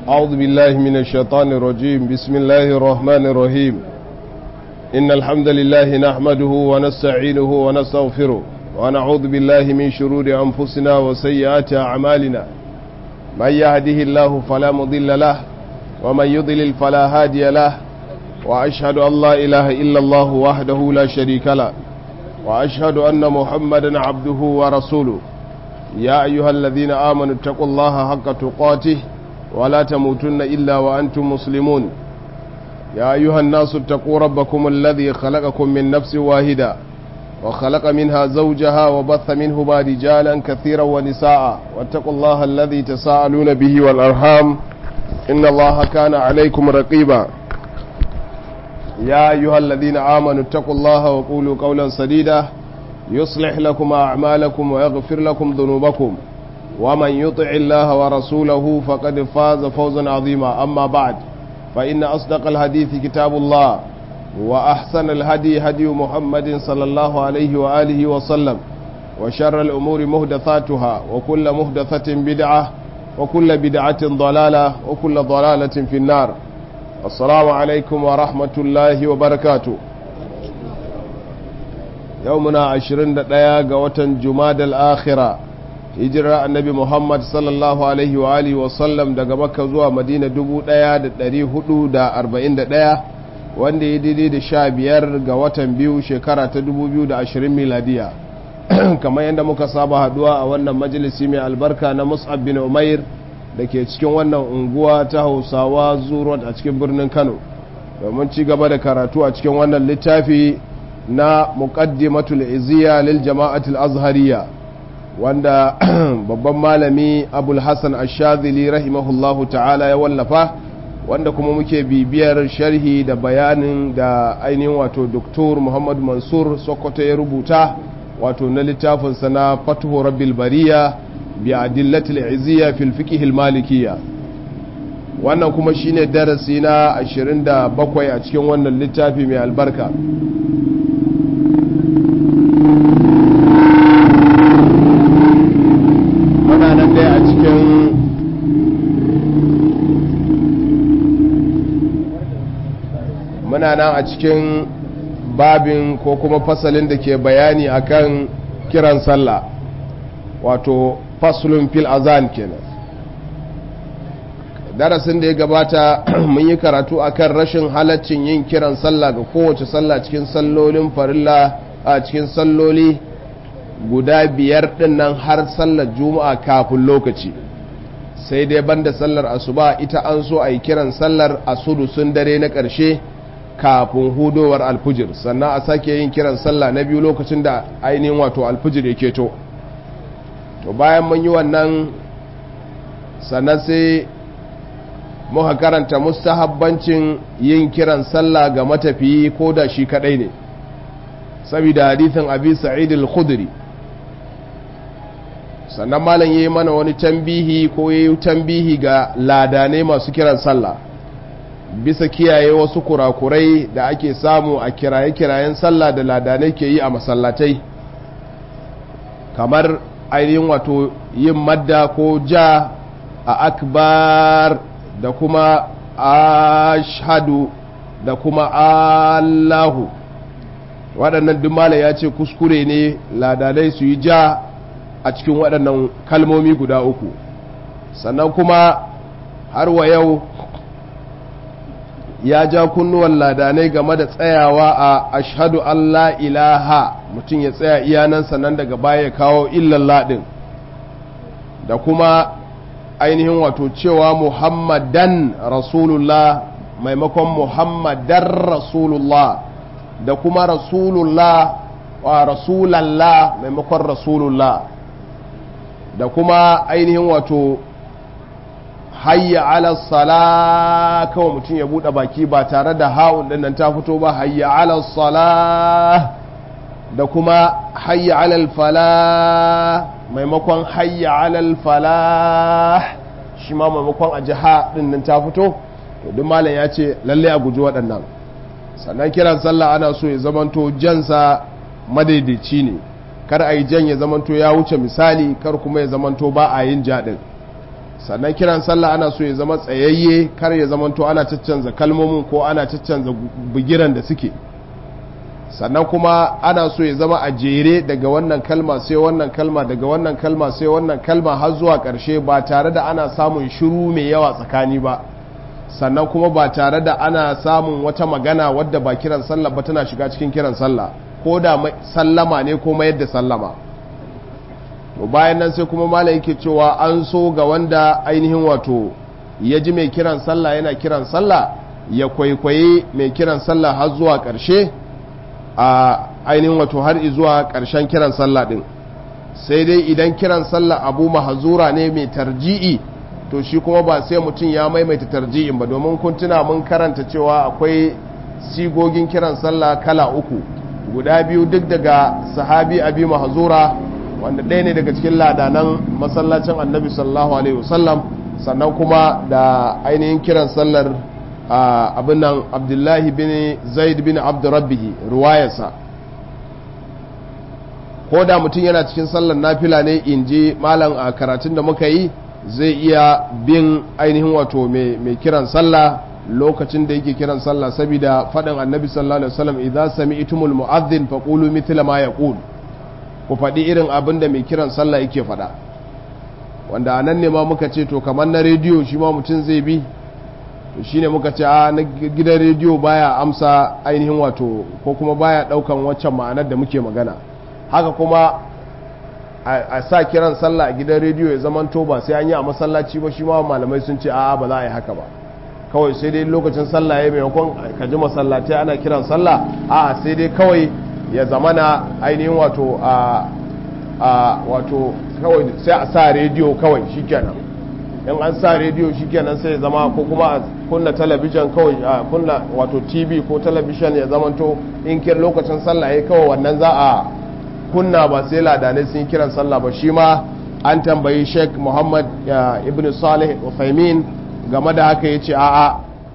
أعوذ بالله من الشيطان الرجيم بسم الله الرحمن الرحيم إن الحمد لله نحمده ونستعينه ونستغفره ونعوذ بالله من شرور أنفسنا وسيئات أعمالنا من يهده الله فلا مضل له ومن يضلل فلا هادي له وأشهد أن لا إله إلا الله وحده لا شريك له وأشهد أن محمدا عبده ورسوله يا أيها الذين آمنوا اتقوا الله حق تقاته ولا تموتن إلا وأنتم مسلمون يا أيها الناس اتقوا ربكم الذي خلقكم من نفس واحدة وخلق منها زوجها وبث منهما رجالا كثيرا ونساء واتقوا الله الذي تساءلون به والأرحام إن الله كان عليكم رقيبا يا أيها الذين آمنوا اتقوا الله وقولوا قولا سديدا يصلح لكم أعمالكم ويغفر لكم ذنوبكم ومن يطع الله ورسوله فقد فاز فوزا عظيما أما بعد فإن أصدق الحديث كتاب الله وأحسن الهدي هدي محمد صلى الله عليه وآله وسلم وشر الأمور مهدثاتها وكل مهدثة بدعة وكل بدعة ضلالة وكل ضلالة في النار السلام عليكم ورحمة الله وبركاته يومنا عشرين دقيقة وتن جماد الآخرة hijirar annabi muhammad sallallahu alaihi wa alihi wasallam daga makka zuwa madina 1441 wanda ya daidai da sha biyar ga watan biyu shekara ta 2020 miladiya kamar yadda muka saba haduwa a wannan majalisi mai albarka na mus'ab bin umair da ke cikin wannan unguwa ta hausawa zuwa a cikin birnin kano domin ci gaba da karatu a cikin wannan littafi na muqaddimatul iziya lil jama'atul azhariya wanda babban malami abul hassan ashadili rahimahullahu ta'ala ya wallafa wanda kuma muke bibiyar sharhi da bayanin da ainihin wato doktor muhammad mansur sokoto ya rubuta wato na littafinsa na fatuhu rabbil bariya bi adillatil izziya fil fiqh al malikiyya wannan kuma shine darasi na 27 a cikin wannan littafi mai albarka muna nan dai a cikin muna nan a cikin babin ko kuma fasalin da ke bayani akan kiran sallah wato faslun fil azan kenan darasin da ya gabata mun yi karatu akan rashin halaccin yin kiran sallah ga kowace sallah cikin sallolin farilla a cikin salloli guda biyar din nan har sallar juma'a kafin lokaci sai dai banda sallar asuba ita an so a yi kiran sallar asudusun dare na ƙarshe kafin hudowar alfujir sannan a sake yin kiran sallah na biyu lokacin da ainihin wato alfujir ya keto to bayan mun yi wannan sannan sai muka karanta mustahabbancin yin kiran sallah ga matafiyi ko da shi kadai ne saboda hadithin abi sa'id al-khudri sannan malam yayi mana wani tambihi ko yayi tambihi ga ladane masu kiran sallah bisa kiyaye wasu kurakurai da ake samu a kiraye-kirayen sallah da ladanai ke yi a masallatai kamar ainihin wato yin madda ko ja a akbar da kuma ashadu da kuma allahu waɗannan dumala ya ce kuskure ne ladanai su yi ja a cikin waɗannan kalmomi guda uku sannan kuma har wa yau ya ja kunnuwan ladanai game da tsayawa a ashadu Allah ilaha mutum ya tsaya iyanan sannan daga baya ya kawo illan ladin da kuma ainihin wato cewa muhammadan rasulullah maimakon muhammadan rasulullah da kuma rasulullah wa rasulallah maimakon rasulullah da kuma ainihin wato hayya ala sala kawai mutum ya bude baki ba tare da ha'un din nan ta fito ba hayya ala sala da kuma hayya ala fala maimakon hayya ala fala shi ma maimakon a jiha din nan ta fito to duk malam ya ce lalle a guji waɗannan sannan kiran sallah ana so ya zamanto jansa madaidaici ne kar a yi jan ya zamanto ya wuce misali kar kuma ya zamanto ba a yin jaɗin sannan kiran sallah ana so ya zama tsayayye kar ya zama to ana caccanza kalmomin ko ana caccanza bugiran da suke sannan kuma ana so ya zama a jere daga wannan kalma sai wannan kalma daga wannan kalma sai wannan kalma har zuwa ƙarshe ba tare da ana samun shiru mai yawa tsakani ba sannan kuma ba tare da ana samun wata magana wadda ba kiran sallah ba tana shiga cikin kiran sallah ko da sallama ne ko mayar da sallama to bayan nan sai kuma malam yake cewa an so ga wanda ainihin wato ya ji mai kiran sallah yana kiran sallah ya kwaikwayi mai kiran sallah har zuwa ƙarshe a ainihin wato har zuwa ƙarshen kiran sallah ɗin sai dai idan kiran sallah abu mahazura ne mai tarji'i to shi kuma ba sai mutum ya maimaita tarji'in ba domin kun tuna mun karanta cewa akwai sigogin kiran sallah kala uku guda biyu duk daga sahabi abi mahazura wanda ɗaya ne daga cikin ladanan masallacin annabi sallallahu alaihi wasallam sannan kuma da ainihin kiran sallar abin nan abdullahi bin zaid bin abdurrabbihi ruwayarsa ko da mutum yana cikin sallar nafila ne in ji malam a karatun da muka yi zai iya bin ainihin wato mai kiran sallah lokacin da yake kiran sallah saboda faɗin annabi sallallahu alaihi wasallam idan sami'tumul mu'adhdhin faqulu mithla ma yaqul ku faɗi irin abin da mai kiran sallah yake faɗa wanda a nan ne ma muka ce to kamar na rediyo shi ma mutum zai bi to shi ne muka ce a na gidan rediyo baya amsa ainihin wato ko kuma baya ɗaukan waccan ma'anar da muke magana haka kuma a sa kiran sallah a gidan rediyo ya zaman to ba sai an yi a masallaci ba shi ma malamai sun ce a ba za a yi haka ba kawai sai dai lokacin sallah ya maimakon ka ji masallatai ana kiran sallah a sai dai kawai ya zamana ainihin wato a wato kawai sai a sa rediyo kawai shikenan in an sa rediyo shikenan sai ya zama ko kuma a kunna talabijin kawai a kunna wato tv ko talabijin ya zamanto in kin lokacin sallah ya kawai wannan za a kunna ba sai ladanai sun kiran sallah ba shi ma an tambayi sheikh muhammad ibn salih ufaimin game da haka ya ce a'a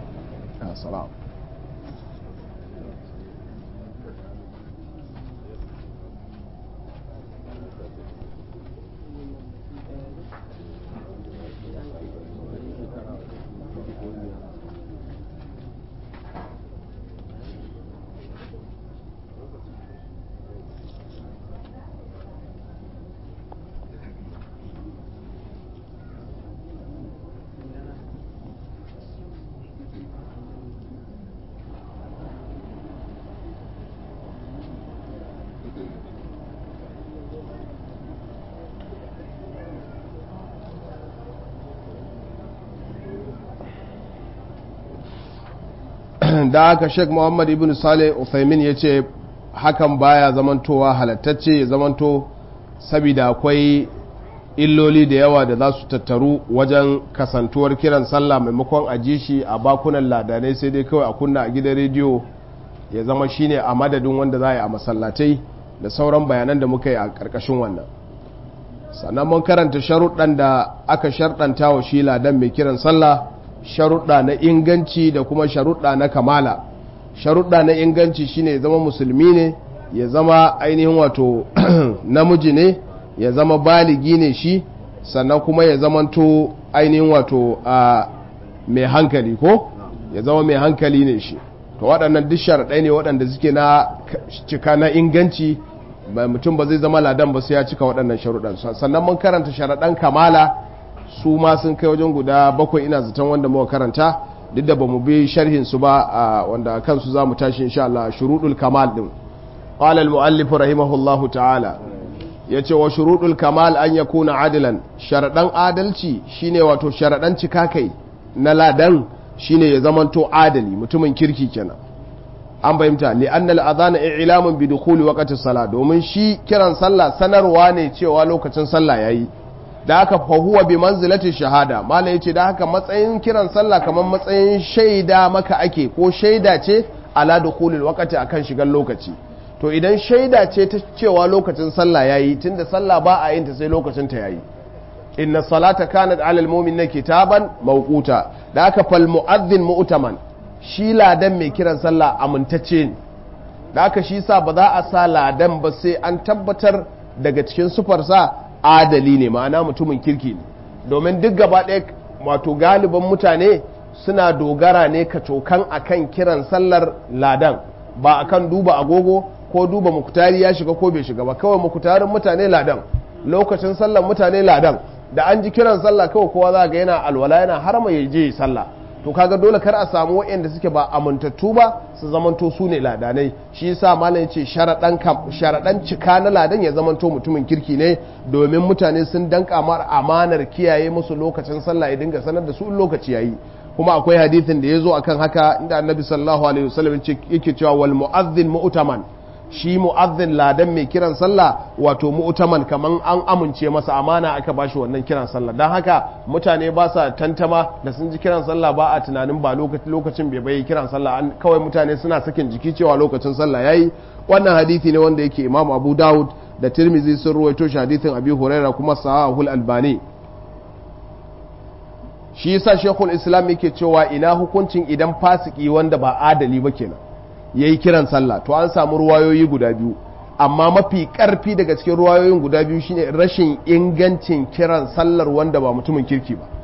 da aka sheik muhammad ibn saleh uthaymin ya ce hakan baya zamantowa halattacce ya zamanto saboda akwai illoli da yawa da za su tattaru wajen kasantuwar kiran sallah maimakon a ji shi a bakunan ladanai sai dai kawai a kunna a gidan rediyo ya zama shine a madadin wanda za a yi a masallatai da sauran bayanan da muka yi a ƙarƙashin wannan sannan mun karanta sharuɗan da aka sharɗanta wa shi ladan mai kiran sallah sharuɗa na inganci da kuma sharuɗa na kamala sharuɗa na inganci shine ya zama musulmi ne ya zama ainihin wato namiji ne ya zama baligi ne shi sannan kuma ya zamanto ainihin wato a mai hankali ko ya zama mai hankali ne shi to waɗannan duk sharaɗai ne waɗanda suke na cika na inganci mutum ba zai zama ladan ba sai ya cika waɗannan sharuɗan sannan mun karanta sharaɗan kamala su ma sun kai wajen guda bakwai ina zaton wanda muka karanta duk da bamu bi sharhin su ba wanda kansu za mu tashi insha Allah shuruɗul kamal din qala al muallif rahimahullahu ta'ala yace wa shuruɗul kamal an yakuna adilan sharaɗan adalci shine wato sharaɗan cika kai na ladan shine ya zamanto adali mutumin kirki kenan an fahimta li annal adhana i'lamun bi dukhuli waqti salat domin shi kiran sallah sanarwa ne cewa lokacin sallah yayi da haka fa huwa bi manzilati shahada mala yace da haka matsayin kiran sallah kamar matsayin shaida maka ake ko shaida ce ala dukhulil waqti akan shigar lokaci to idan shaida ce ta cewa lokacin sallah yayi tunda sallah ba a yin ta sai lokacin ta yayi inna salata kanat ala almu'minina kitaban mawquta da haka fal mu'adhdhin mu'taman shi ladan mai kiran sallah amintacce ne da haka shi sa ba za a sa ladan ba sai an tabbatar daga cikin sufarsa adali ne ma'ana mutumin kirki ne domin duk gaba ɗaya wato galibin mutane suna dogara ne kacokan akan kiran sallar ladan ba akan duba agogo ko duba mukutari ya shiga ko bai shiga ba kawai mukutarin mutane ladan lokacin sallar mutane ladan da an ji kiran sallah kawai kowa za ga yana alwala yana harama ya je sallah to kaga dole kar a samu waɗanda suke ba amintattu ba su zamanto su ne ladanai shi yasa malam ce sharaɗan sharaɗan cika na ladan ya zamanto mutumin kirki ne domin mutane sun danka mar amanar kiyaye musu lokacin sallah ya dinga sanar da su in lokaci yayi kuma akwai hadithin da ya zo akan haka inda annabi sallallahu alaihi wasallam yake cewa wal mu'adhdhin mu'taman shi mu'adhdhin ladan mai kiran sallah wato mu'taman kaman an amince masa amana aka bashi wannan kiran sallah dan haka mutane ba sa tantama da sun ji kiran sallah ba a tunanin ba lokacin bai bai kiran sallah an kawai mutane suna sakin jiki cewa lokacin sallah yayi wannan hadisi ne wanda yake Imam Abu Dawud da Tirmidhi sun ruwaito shi hadithin Abi Hurairah kuma Sahihul Albani shi yasa Sheikhul Islam yake cewa ina hukuncin idan fasiki wanda ba adali ba kenan ya yi kiran sallah to an samu ruwayoyi guda biyu amma mafi karfi daga cikin ruwayoyin guda biyu shine rashin ingancin kiran sallar wanda ba mutumin kirki ba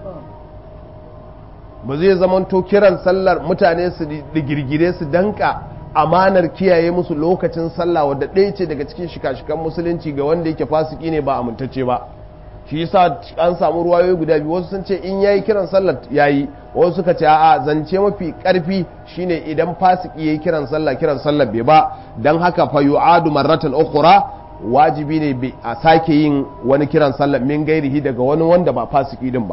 ba zai zamanto kiran sallar mutane su digirgire su danka amanar kiyaye musu lokacin sallah wadda ɗaya ce daga cikin shika-shikan musulunci ga wanda yake fasiki ne ba amintacce ba shi yasa an samu ruwayoyi guda biyu wasu sun ce in yayi kiran sallar yayi wasu suka ce a'a zance mafi karfi shine idan fasiki yayi kiran sallah kiran sallar bai ba dan haka fa yu'adu marratan ukhra wajibi ne a sake yin wani kiran sallar min gairihi daga wani wanda ba fasiki din ba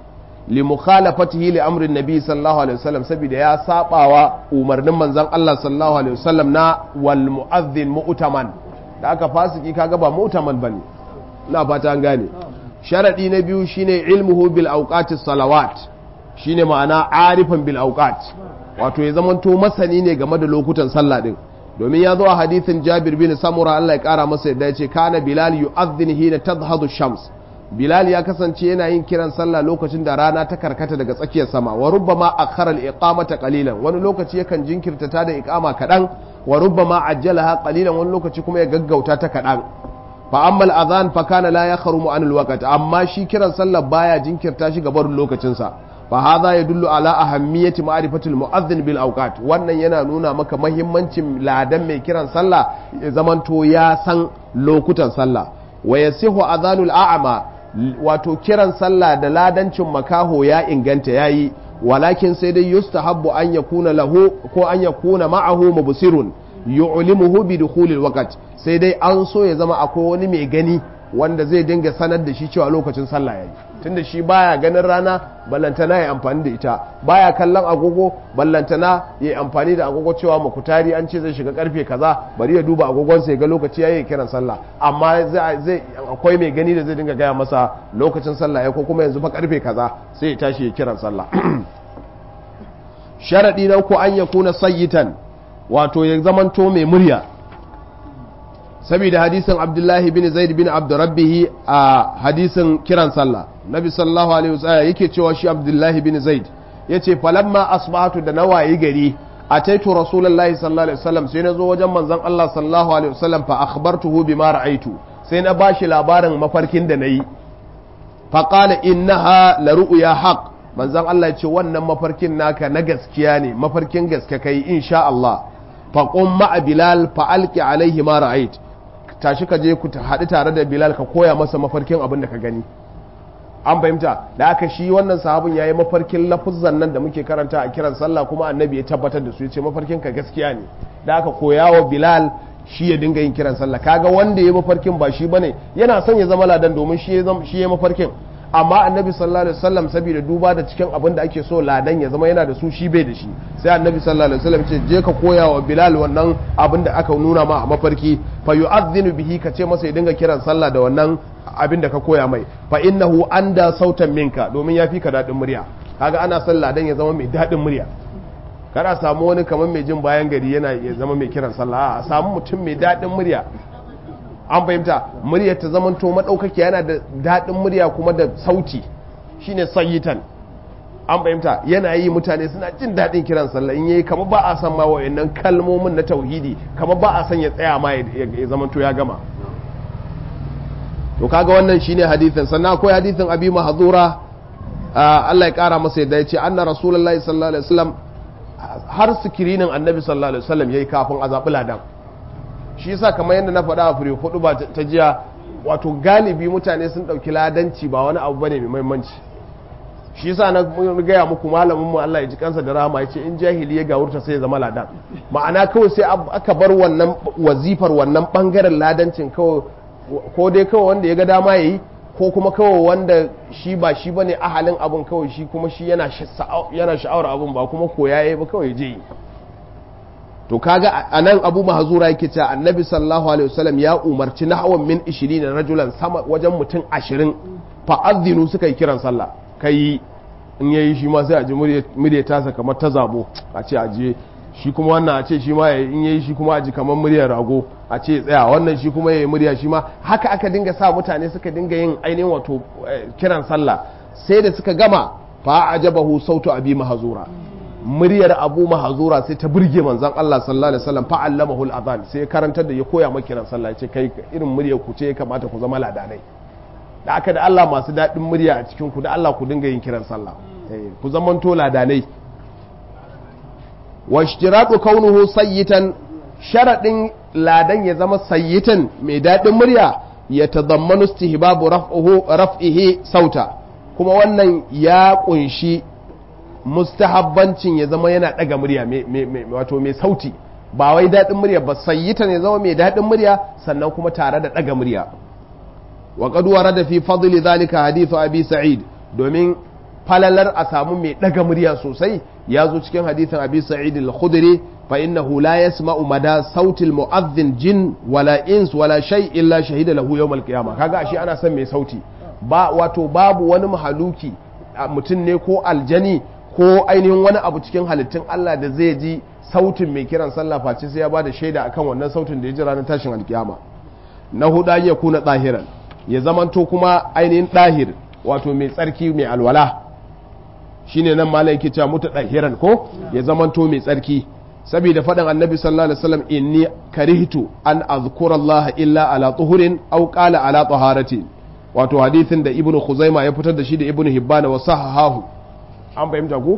li mukhalafatihi li amrin nabi sallallahu alaihi wasallam saboda ya sabawa umarnin manzon Allah sallallahu alaihi wasallam na wal mu'adhdhin mu'taman da aka fasiki kaga ba mu'taman bane ina fata an gane sharadi na biyu shine ilmuhu bil awqati salawat shine ma'ana arifan bil awqat wato ya zamanto masani ne game da lokutan sallah din domin ya zo a hadithin Jabir bin Samura Allah ya kara masa yadda ya ce kana Bilal yu'adhdhin hina tadhhadu shams Bilal ya kasance yana yin kiran sallah lokacin da rana ta karkata daga tsakiyar sama wa rubbama akhara al-iqamata qalilan wani lokaci yakan jinkirta ta da iqama kadan wa rubbama ajjalaha qalilan wani lokaci kuma ya gaggauta ta kadan fa amma al-adhan fa kana la yakhrumu an al-waqt amma shi kiran sallah baya jinkirta shi gaban lokacin sa fa hadha yadullu ala ahammiyati ma'rifati al-mu'adhdhin bil awqat wannan yana nuna maka muhimmancin ladan mai kiran sallah ya zamanto ya san lokutan sallah wa yasihu adhanul a'ma wato kiran sallah da ladancin makaho ya inganta yayi walakin sai dai yustahabbu an yakuna lahu ko an yakuna ma'ahu mubsirun yu'limuhu bi dukhulil waqt sai dai an so ya zama akwai wani mai gani wanda zai dinga sanar da shi cewa lokacin sallah yayi tunda shi baya ganin rana ballantana ya amfani da ita baya kallon agogo ballantana ya amfani da agogo cewa makutari an ce zai shiga karfe kaza bari ya duba agogon sai ga lokaci yayi kiran sallah amma zai akwai mai gani da zai dinga gaya masa lokacin sallah ya ko kuma yanzu fa karfe kaza sai ya tashi ya kiran sallah sharadi na ko an yakuna sayyitan wato ya zamanto mai murya saboda hadisin abdullahi bin zaid bin abdurrabbihi a hadisin kiran sallah nabi sallallahu alaihi wasallam yake cewa shi abdullahi bin zaid yace falamma asbahatu da nawayi gari ataitu rasulullahi sallallahu alaihi wasallam sai na zo wajen manzon Allah sallallahu alaihi wasallam fa akhbartuhu bima ra'aitu sai na bashi labarin mafarkin da nayi fa qala innaha la ru'ya haqq manzon Allah ya ce wannan mafarkin naka na gaskiya ne mafarkin gaske kai insha Allah fa qum ma'a bilal fa alqi alaihi ma ra'ait tashi ka je ku haɗu tare da bilal ka koya masa mafarkin abin da ka gani an fahimta da aka shi wannan sahabin ya yi mafarkin lafuzan nan da muke karanta a kiran sallah kuma annabi ya tabbatar da su ya ce mafarkin ka gaskiya ne da aka koya wa bilal shi ya dinga yin kiran sallah kaga wanda ya mafarkin ba shi bane yana son ya zama ladan domin shi ya mafarkin amma annabi sallallahu alaihi wasallam saboda duba da cikin abin da ake so ladan ya zama yana da su shi bai da shi sai annabi sallallahu alaihi wasallam ce je ka koya wa bilal wannan abin da aka nuna ma a mafarki fa yu'adhdhinu bihi ka ce masa ya dinga kiran sallah da wannan abin da ka koya mai fa innahu anda sautan minka domin ya fi ka dadin murya kaga ana son ladan ya zama mai dadin murya kada samu wani kamar mai jin bayan gari yana ya zama mai kiran sallah a samu mutum mai dadin murya an fahimta muryar ta zamanto maɗaukaki yana da daɗin murya kuma da sauti shine sayitan an fahimta yana yi mutane suna jin daɗin kiran sallah in yayi kamar ba a san ma wayannan kalmomin na tauhidi kamar ba a san ya tsaya ma ya zamanto ya gama to kaga wannan shine hadithin sannan akwai hadithin abi mahzura Allah ya kara masa yadda ya ce anna rasulullahi sallallahu alaihi wasallam har sikirinin annabi sallallahu alaihi wasallam yayi kafin a zaɓi ladan shi yasa kamar yadda na faɗa a fure hudu ba ta jiya wato galibi mutane sun ɗauki ladanci ba wani abu bane mai muhimmanci shi yasa na gaya muku malamin mu Allah ya ji kansa da rahama yace in jahili ya gawurta sai ya zama ladan ma'ana kawai sai aka bar wannan wazifar wannan bangaren ladancin kawai ko dai kawai wanda ya ga dama yayi ko kuma kawai wanda shi ba shi bane ahalin abun kawai shi kuma shi yana yana sha'awar abun ba kuma koya yayi ba kawai je to kaga anan Abu Mahzura yake cewa Annabi sallallahu alaihi wasallam ya umarci nahwan min 20 rajulan sama wajen mutum 20 fa azinu suka yi kiran sallah kai in yayi shi ma sai a ji murya tasa kamar ta zabo a ce a je shi kuma wannan a ce shi ma in yayi shi kuma a ji kamar muryar rago a ce tsaya wannan shi kuma yayi murya shi ma haka aka dinga sa mutane suka dinga yin ainihin wato kiran sallah sai da suka gama fa ajabahu sautu abi mahzura muryar abu mahzura sai ta burge manzon Allah sallallahu alaihi wasallam fa allamahu al-adhan sai karantar da ya koya maka kiran sallah ya ce kai irin muryar ku ce ya kamata ku zama ladanai da aka da Allah masu daɗin murya a cikin ku da Allah ku dinga yin kiran sallah ku zamanto ladanai wa ishtiratu kaunuhu sayyitan sharadin ladan ya zama sayyitan mai daɗin murya ya tadammanu istihbabu raf'uhu raf'ihi sauta kuma wannan ya kunshi mustahabbancin ya zama yana daga murya wato mai sauti ba wai daɗin murya ba sayyitan ya zama mai daɗin murya sannan kuma tare da daga murya wa qad warada fi fadli dhalika hadithu abi sa'id domin falalar a samu mai daga murya sosai ya zo cikin hadithin abi sa'id al-khudri fa innahu la yasma'u mada sauti al-mu'adhdhin jin wala ins wala shay illa shahida lahu yawm al-qiyamah kaga ashe ana son mai sauti ba wato babu wani mahaluki mutum ne ko aljani ko ainihin wani abu cikin halittun Allah da zai ji sautin mai kiran sallah face sai ya bada shaida akan wannan sautin da ya ji ranar tashin alkiyama na huda ya kuna tsahiran ya zamanto kuma ainihin ɗahir wato mai tsarki mai alwala shine nan malai yake cewa muta ɗahiran ko ya zamanto mai tsarki saboda faɗin annabi sallallahu alaihi wasallam inni karihtu an azkura Allah illa ala tuhurin aw qala ala taharati wato hadithin da ibnu khuzaima ya fitar da shi da ibnu hibbana wa sahahahu an fahimta ko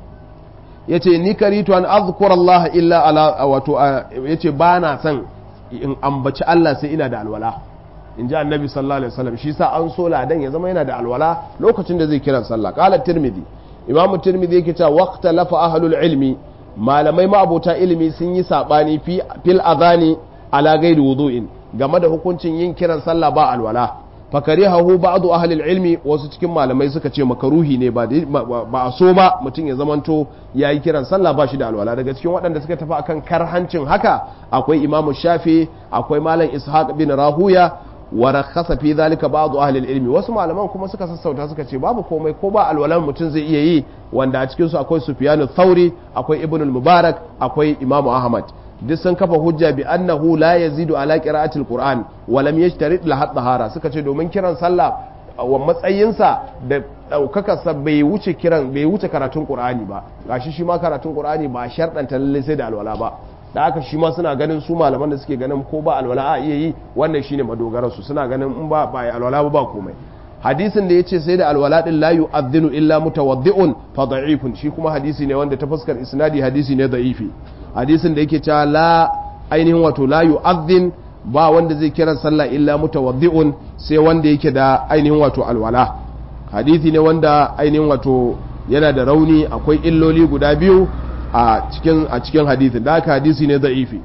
yace ni karitu an azkura Allah illa ala wato yace ba na son in ambaci Allah sai ina da alwala in ji annabi sallallahu alaihi wasallam shi sa an so ladan ya zama yana da alwala lokacin da zai kiran sallah qala tirmidhi imamu tirmidhi yake cewa waqta lafa ahlul ilmi malamai ma'abota ilimi sun yi sabani fi fil adhani ala ghairi wudu'in game da hukuncin yin kiran sallah ba alwala fakarihahu ba'du ahli ilmi wasu cikin malamai suka ce makaruhi ne ba ba a so ba mutum ya zamanto yayi kiran sallah ba shi da alwala daga cikin waɗanda suka tafi akan karhancin haka akwai imamu shafi akwai malam ishaq bin rahuya wa rakhasa fi zalika ba'd ahli ilmi wasu malaman kuma suka sassauta suka ce babu komai ko ba alwalan mutum zai iya yi wanda a cikin su akwai sufyan thauri akwai ibn al-mubarak akwai imamu ahmad duk sun kafa hujja bi annahu la yazidu ala qira'ati al-qur'an wa lam yashtarit la tahara suka ce domin kiran sallah wa matsayinsa da ɗaukakarsa bai wuce kiran bai wuce karatun qur'ani ba gashi shi ma karatun qur'ani ba sharɗanta lalle sai da alwala ba da aka shi ma suna ganin su malaman da suke ganin ko ba alwala a iya yi wannan shine madogarar su suna ganin in ba ba alwala ba ba komai hadisin da yace sai da alwala din la yu'adhdhinu illa mutawaddi'un fa da'ifun shi kuma hadisi ne wanda ta fuskar isnadi hadisi ne da'ifi hadisin da yake cewa la ainihin wato la yu'adhdhin ba wanda zai kira sallah illa mutawaddi'un sai wanda yake da ainihin wato alwala hadisi ne wanda ainihin wato yana da rauni akwai illoli guda biyu a cikin a cikin hadisin da haka hadisi ne da'ifi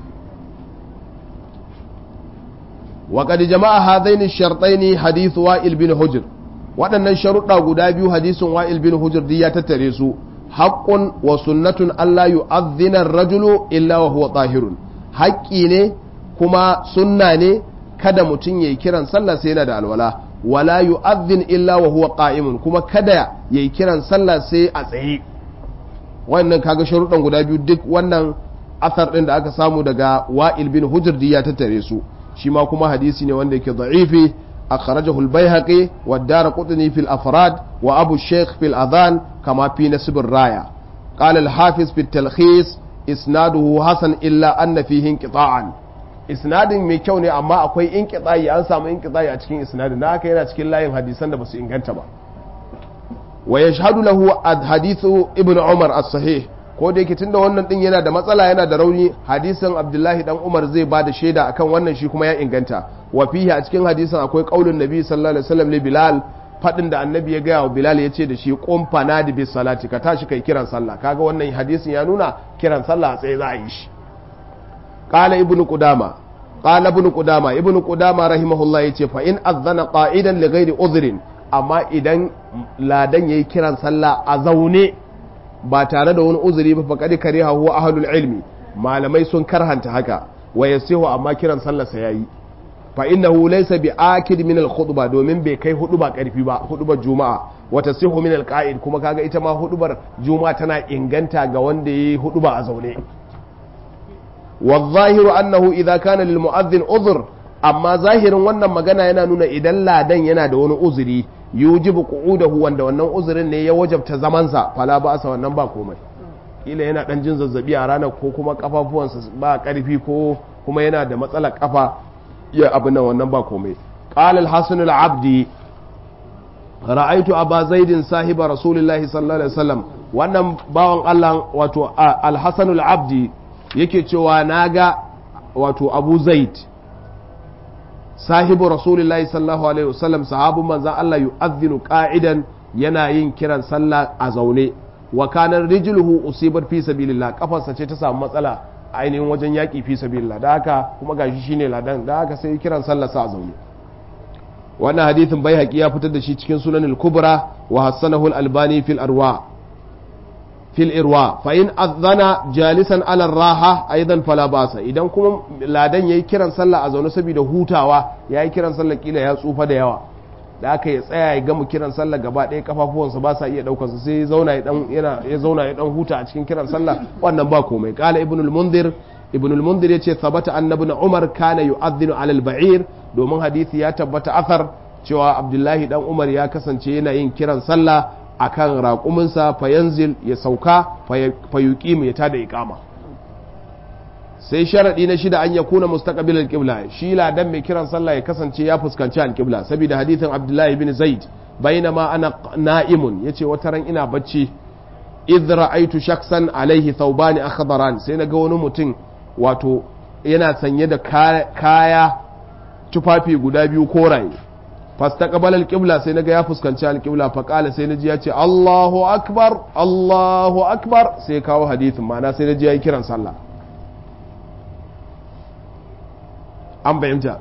wa qad jama'a hadaini ash-shartaini hadith wa'il bin hujr waɗannan sharuɗa guda biyu hadisin wa'il bin hujr duk ya tattare su haqqun wa sunnatun alla yu'adhdhina ar-rajulu illa wa huwa tahirun haƙƙi ne kuma sunna ne kada mutum yayi kiran sallah sai yana da alwala wala yu'adhdhin illa wa huwa qa'imun kuma kada yayi kiran sallah sai a tsaye wannan kaga sharuɗan guda biyu duk wannan asar ɗin da aka samu daga wa'il bin hujr ya tattare su shi ma kuma hadisi ne wanda yake da'ifi akhrajahu al-baihaqi wa ad-darqutni fi al-afrad wa abu shaykh fi al-adhan kama fi nasb ar-raya qala al-hafiz fi at-talkhis isnaduhu hasan illa anna fihi inqita'an isnadin mai kyau ne amma akwai inqita'i an samu inqita'i a cikin isnadin da haka yana cikin layin hadisan da basu inganta ba wa yashhadu lahu hadithu ibnu umar as-sahih ko da yake tunda wannan din yana da matsala yana da rauni hadisin abdullahi dan umar zai ba da shaida akan wannan shi kuma ya inganta wa fihi a cikin hadisin akwai qaulun nabi sallallahu alaihi wasallam li bilal fadin da annabi ya gaya wa bilal ya ce da shi qum fanadi bis salati ka tashi kai kiran sallah kaga wannan hadisin ya nuna kiran sallah a tsaye za a yi shi qala ibnu qudama qala ibnu qudama ibnu qudama rahimahullah yace fa in azana qa'idan li ghairi udhrin amma idan ladan yayi kiran sallah a zaune ba tare da wani uzuri ba faqad kariha huwa ahlul ilmi malamai sun karhanta haka wa yasihu amma kiran sallah sa yayi fa innahu laysa bi akid min al khutba domin bai kai huduba karfi ba hudubar juma'a wa tasihu min al qa'id kuma kaga ita ma hudubar juma'a tana inganta ga wanda yayi huduba a zaune wa zahiru annahu idza kana lil mu'adhdhin udhr amma zahirin wannan magana yana nuna idan ladan yana da wani uzuri yujibu qu'udahu wanda wannan uzurin ne ya wajabta zamansa fala ba sa wannan ba komai kila yana dan jin zazzabi a ranar ko kuma kafafuwansa ba karfi ko kuma yana da matsalar kafa ya abin nan wannan ba komai qala al-hasan al-abdi ra'aytu aba zaidin sahiba rasulullahi sallallahu alaihi wasallam wannan bawan Allah wato al-hasan al-abdi yake cewa naga wato abu zaid sahibu rasulullahi sallallahu alaihi wasallam sahabu manzan Allah yu'adhdhinu qa'idan yana yin kiran sallah a zaune wa kana rijluhu usibat fi sabilillah kafarsa ce ta samu matsala ainihin wajen yaki fi sabilillah da haka kuma gashi shine ladan da haka sai kiran sallah sa a zaune wannan hadithin bai haƙi ya fitar da shi cikin sunanul kubra wa hassanahu al-albani fil arwa fil irwa fa in azana jalisan ala raha aidan fala basa idan kuma ladan yayi kiran sallah a zaune saboda hutawa yayi kiran sallah kila ya tsufa da yawa da aka ya tsaya ya gama kiran sallah gaba ɗaya kafafuwansa ba sa iya daukar sa sai ya zauna ya dan yana ya zauna ya dan huta a cikin kiran sallah wannan ba komai qala ibnul munzir ibnul munzir yace sabata annabi umar kana yu'adhdhinu ala al-ba'ir domin hadisi ya tabbata athar cewa abdullahi dan umar ya kasance yana yin kiran sallah akan raƙuminsa fayanzil ya sauka fayuƙi ya tada iƙama sai sharaɗi na shida an ya kuna mustaqbil al-qibla shi ladan mai kiran sallah ya kasance ya fuskanci al-qibla saboda hadithin abdullahi bin zaid bainama ana na'imun yace wata ran ina bacci idh ra'aytu shakhsan alaihi thawbani akhdaran sai naga wani mutum wato yana sanye da kaya tufafi guda biyu koraye fastaqbala alqibla sai naga ya fuskanci alqibla fa qala sai naji ya ce Allahu akbar Allahu akbar sai kawo hadithin ma'ana sai naji yayi kiran sallah an bayyanta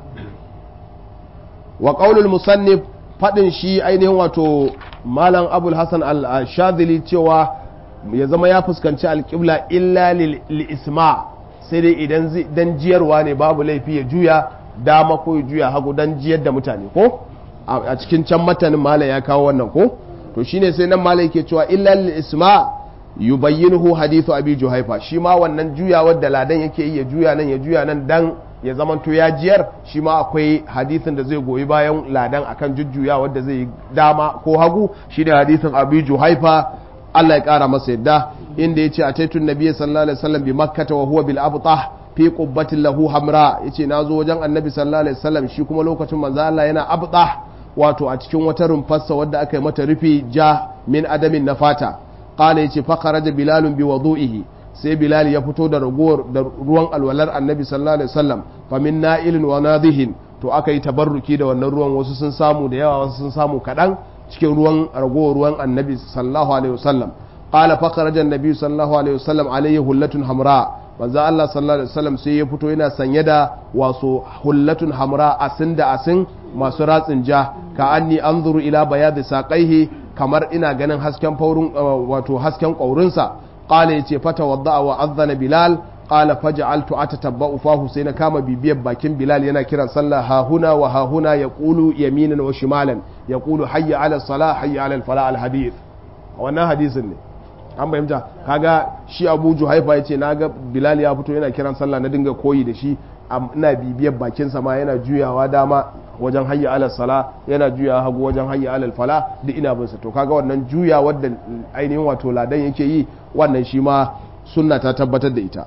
wa qaulul musannif fadin shi ainihin wato malam abul hasan al-shadhili cewa ya zama ya fuskanci alqibla illa lil isma sai dai idan dan jiyarwa ne babu laifi ya juya dama ko ya juya hagu dan jiyar da mutane ko a cikin can matanin malai ya kawo wannan ko to shine sai nan malai ke cewa illal isma yubayyinuhu hadithu abi juhaifa shi ma wannan juyawar da ladan yake yi ya juya nan ya juya nan dan ya zamanto ya jiyar shi ma akwai hadithin da zai goyi bayan ladan akan jujjuyawar da zai dama ko hagu shi da hadithin abi juhaifa Allah ya kara masa yadda inda yace ataitun nabiyyi sallallahu alaihi wasallam bi makkah wa huwa bil abtah fi qubbatin lahu hamra yace nazo wajen annabi sallallahu alaihi wasallam shi kuma lokacin manzo Allah yana abtah wato a cikin wata rumfarsa wadda aka yi mata rufi ja min adamin na fata qala yace fa kharaja bilalun bi wudu'ihi sai bilal ya fito da ragowar da ruwan alwalar annabi sallallahu alaihi wasallam fa min na'ilin wa nadihin to aka yi tabarruki da wannan ruwan wasu sun samu da yawa wasu sun samu kadan cikin ruwan ragowar ruwan annabi sallallahu alaihi wasallam qala fa kharaja annabi sallallahu alaihi wasallam alaihi hullatun hamra manzo Allah sallallahu alaihi wasallam sai ya fito yana sanye da wasu hullatun hamra asin da asin masu ratsin ja ka anni anzuru ila bayadi saqaihi kamar ina ganin hasken faurun wato hasken kaurinsa qala yace fata wadda wa adhana bilal qala faj'altu atatabba'u fahu sai na kama bibiyar bakin bilal yana kiran sallah ha huna wa ha huna yaqulu yaminan wa shimalan yaqulu hayya ala salah hayya ala al falah al hadith wannan hadisin ne an fahimta kaga shi abu juhaifa ya ce naga bilal ya fito yana kiran sallah na dinga koyi da shi ina bibiyar bakinsa ma yana juyawa dama wajen hayya alal sala yana juyawa hagu wajen hayya alal fala duk ina bin sa to kaga wannan juya wadda ainihin wato ladan yake yi wannan shi ma sunna ta tabbatar da ita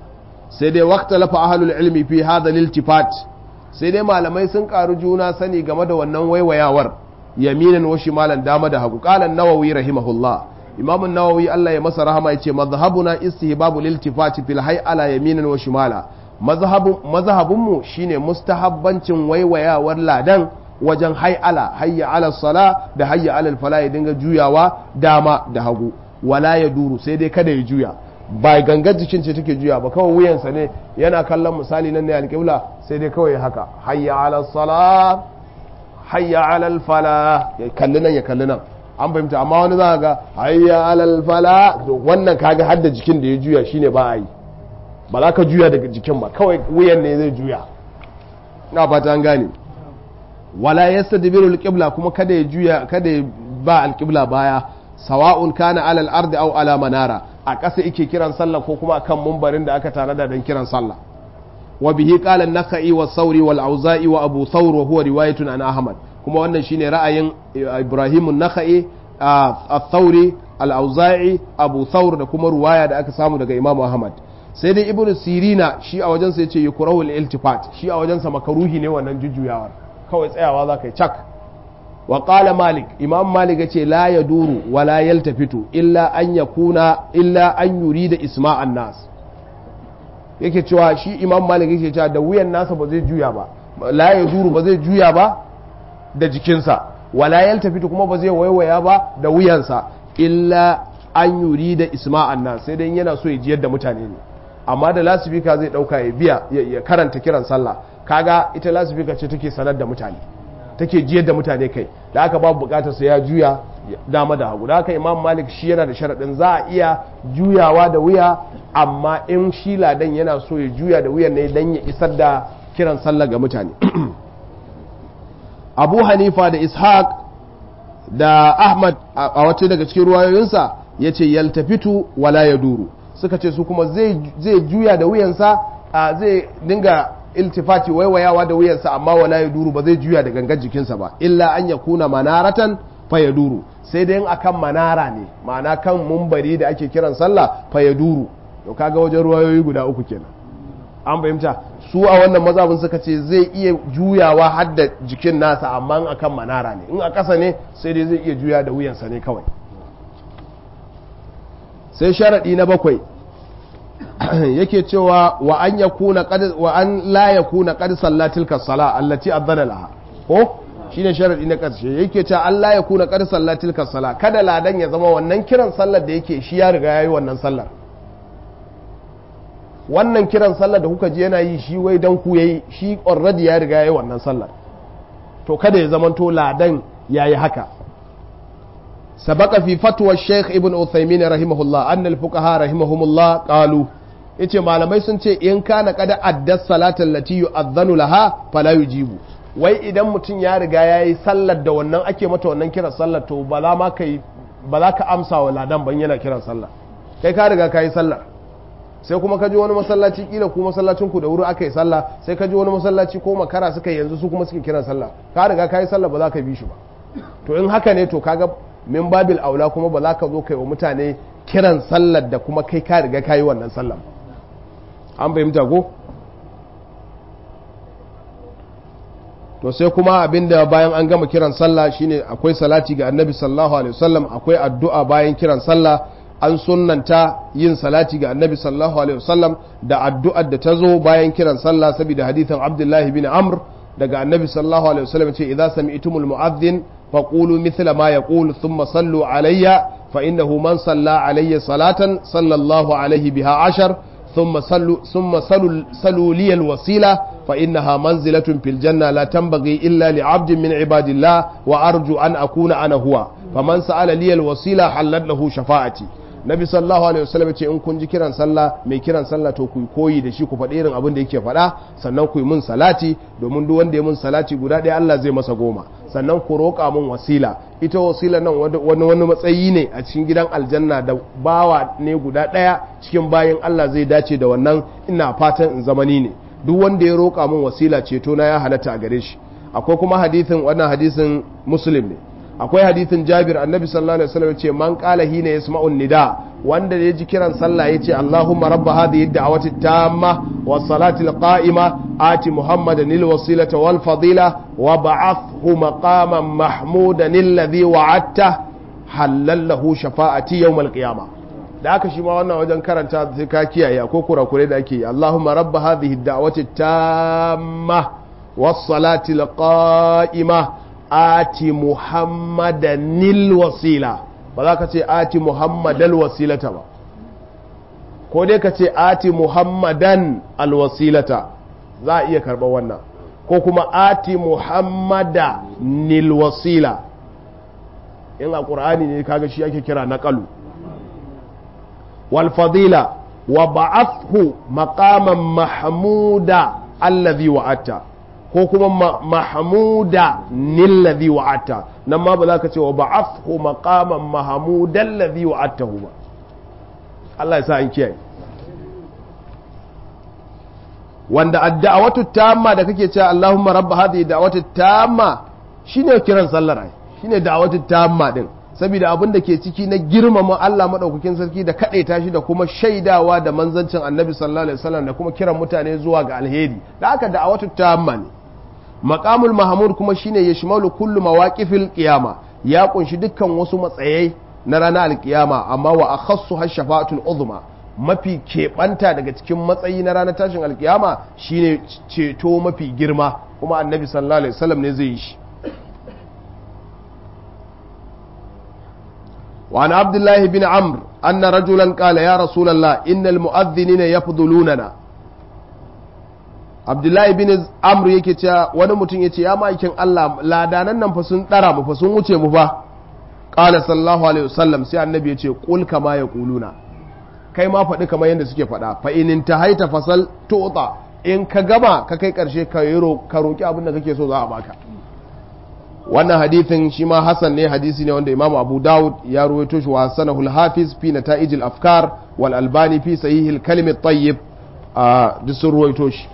sai dai waqtalafa ahlul ilmi fi hadha liltifat sai dai malamai sun karu juna sani game da wannan waiwayawar yaminan wa shimalan dama da hagu qala an-nawawi rahimahullah imam an-nawawi Allah ya masa rahama yace mazhabuna istihbabu liltifati fil hay'ala yaminan wa shimala mazhabun mazhabun mu shine mustahabbancin waiwayawar ladan wajen hay'ala hayya ala sala da hayya ala fala ya dinga juyawa dama da hagu wala ya duru sai dai kada ya juya ba gangar jikin ce take juya ba kawai wuyansa ne yana kallon misali nan ne alƙibla sai dai kawai haka hayya ala sala hayya ala fala ya kalli nan ya kalli nan an fahimta amma wani za ga hayya ala fala to wannan kaga har da jikin da ya juya shine ba a yi ba za ka juya daga jikin ba kawai wuyan ne zai juya na fata an gane wala yastadbiru alqibla kuma kada ya juya kada ya ba alqibla baya sawa'un kana ala al-ard aw ala manara a ƙasa yake kiran sallah ko kuma kan mumbarin da aka tanada don kiran sallah wa bihi qala an-nakhai wa sauri wal auza'i wa abu thawr wa huwa riwayatun an ahmad kuma wannan shine ra'ayin ibrahim an-nakhai ath-thawri al-auza'i abu thawr da kuma ruwaya da aka samu daga imam ahmad sai dai ibnu sirina shi a wajensa yace yukrahu al-iltifat shi a wajensa makaruhi ne wannan jujjuyawar kawai tsayawa za ka yi cak wa qala malik imam malik yace la yaduru wa la yaltafitu illa an yakuna illa an yurida isma'an nas yake cewa shi imam malik yake cewa da wuyan nasa ba zai juya ba la yaduru ba zai juya ba da jikinsa wa la yaltafitu kuma ba zai waiwaya ba da wuyansa illa an yurida isma'an nas sai dai yana so ya ji yadda mutane ne amma da lasifika zai dauka ya biya ya karanta kiran sallah kaga ita lasifika ce take sanar da mutane take jiyar da mutane kai da aka babu bukatar sa ya juya dama da hagu da haka imam malik shi yana da sharaɗin za a iya juyawa da wuya amma in shi ladan yana so ya juya da wuyan ne dan ya isar da kiran sallah ga mutane abu hanifa da ishaq da ahmad a wata daga cikin ruwayoyinsa ya ce yaltafitu wala ya duru suka ce su kuma zai juya da wuyansa zai dinga iltifati waiwayawa da wuyansa amma wala ya duru ba zai juya da gangan jikinsa ba illa an ya kuna manaratan fa ya duru sai dai akan manara ne ma'ana kan mumbari da ake kiran sallah fa ya duru to kaga wajen ruwayoyi guda uku kenan an fahimta su a wannan mazabin suka ce zai iya juyawa har da jikin nasa amma akan manara ne in a ƙasa ne sai dai zai iya juya da wuyansa ne kawai sai sharaɗi na bakwai yake cewa wa an yakuna qad wa an la yakuna qad sallatil kasala allati adana laha ko shine sharadi na karshe yake cewa an la yakuna qad sallatil kasala kada ladan ya zama wannan kiran sallar da yake shi ya riga yayi wannan sallar wannan kiran sallar da kuka ji yana yi shi wai dan ku yayi shi already ya riga yayi wannan sallar to kada ya zama to ladan yayi haka سبق في فتوى الشيخ ابن عثيمين رحمه الله أن الفقهاء رحمهم الله قالوا yace malamai sun ce in kana kada addas salatin lati yu'adhanu laha fala yujibu wai idan mutum ya riga yayi sallar da wannan ake mata wannan kiran sallar to ba za ma kai ba za ka amsa wa ladan ban yana kiran sallar kai ka riga ka yi sallar sai kuma ka ji wani masallaci kila ku masallacin ku da wuri aka yi sallah sai ka ji wani masallaci ko makara suka yanzu su kuma suke kiran sallah ka riga ka yi sallah ba za ka bi shi ba to in haka ne to kaga min babil aula kuma ba za ka zo kai wa mutane kiran sallar da kuma kai ka riga ka yi wannan sallar an fahimta ko to sai kuma abinda bayan an gama kiran sallah shine akwai salati ga annabi sallallahu alaihi wasallam akwai addu'a bayan kiran sallah an sunnanta yin salati ga annabi sallallahu alaihi wasallam da addu'ar da ta zo bayan kiran sallah saboda hadithan abdullahi bin amr daga annabi sallallahu alaihi wasallam ce idza sami'tumul mu'adhdhin faqulu mithla ma yaqulu thumma sallu alayya fa innahu man salla alayya salatan sallallahu alaihi biha ashar ثم صلوا ثم صلوا صلوا لي الوسيله فانها منزله في الجنه لا تنبغي الا لعبد من عباد الله وارجو ان اكون انا هو فمن سال لي الوسيله حلت له شفاعتي nabi sallallahu alaihi wasallam ce in kun ji kiran sallah mai kiran sallah to ku koyi da shi ku faɗi irin abin da yake faɗa sannan ku yi mun salati domin duk wanda ya mun salati guda ɗaya Allah zai masa goma sannan ku roƙa mun wasila ita wasila nan wani wani matsayi ne a cikin gidan aljanna da bawa ne guda ɗaya cikin bayan Allah zai dace da wannan ina fatan in zamani ne duk wanda ya roƙa mun wasila ceto na ya halatta a gare shi akwai kuma hadisin wannan hadisin muslim ne akwai hadithin jabir annabi sallallahu alaihi wasallam ce man qala hina yasma'un nida wanda ya ji kiran sallah yace Allahumma rabb hadhihi ad-da'wati tamma was salati al-qa'ima ati Muhammadan al-wasilata wal fadila wa ba'athhu maqaman mahmudan alladhi wa'adta halallahu shafa'ati yawm al-qiyamah da aka shi ma wannan wajen karanta sai ka kiyaye ko kurakure da ake yi Allahumma rabb hadhihi ad-da'wati tamma was salati al-qa'ima ati Muhammadan al-wasila ba za ka ce ati muhammadal wasilata ba ko dai ka ce ati muhammadan alwasilata za a iya karɓar wannan ko kuma ati muhammada nil wasila in a ƙur'ani ne kaga shi ake kira naƙalu wal fadila wa ba'athu maqaman mahmuda allazi wa'atta ko kuma mahmuda nillazi wa'atta nan ma ba za ka ce wa ba'athu maqaman mahmudan ladhi wa'attahu ba Allah ya sa an kiyaye wanda addu'awatu tamma da kake cewa Allahumma rabb hadhihi da'watu tamma shine kiran sallar ai shine da'watu tamma din saboda abin da ke ciki na girmama Allah madaukakin sarki da kadaita shi da kuma shaidawa da manzancin Annabi sallallahu alaihi wasallam da kuma kiran mutane zuwa ga alheri da aka da'watu tamma ne maqamul mahmud kuma shine yashmalu kullu mawaqifil qiyama ya kunshi dukkan wasu matsayai na ranar alkiyama amma wa akhassu hashafa'atul uzma mafi keɓanta daga cikin matsayi na ranar tashin alkiyama shine ceto mafi girma kuma annabi sallallahu alaihi wasallam ne zai yi shi وعن عبد الله بن عمرو أن رجلا قال يا رسول الله إن المؤذنين يفضلوننا عبد الله بن عمرو yake cewa wani mutum yace ya ma'aikin Allah ladanan nan fa sun dara mu fa sun wuce mu fa qala sallallahu alaihi wasallam sai annabi yace qul kama yaquluna kai ma faɗi kamar yadda suke faɗa fa in tahaita fasal tu'ta in ka gama ka kai karshe ka yi ka roki abin da kake so za a baka wannan hadithin shi ma hasan ne hadisi ne wanda imamu abu dawud ya ruwaito shi wa hasanahu al-hafiz fi nata'ij al-afkar wal albani fi sahih al-kalim at-tayyib a duk sun ruwaito shi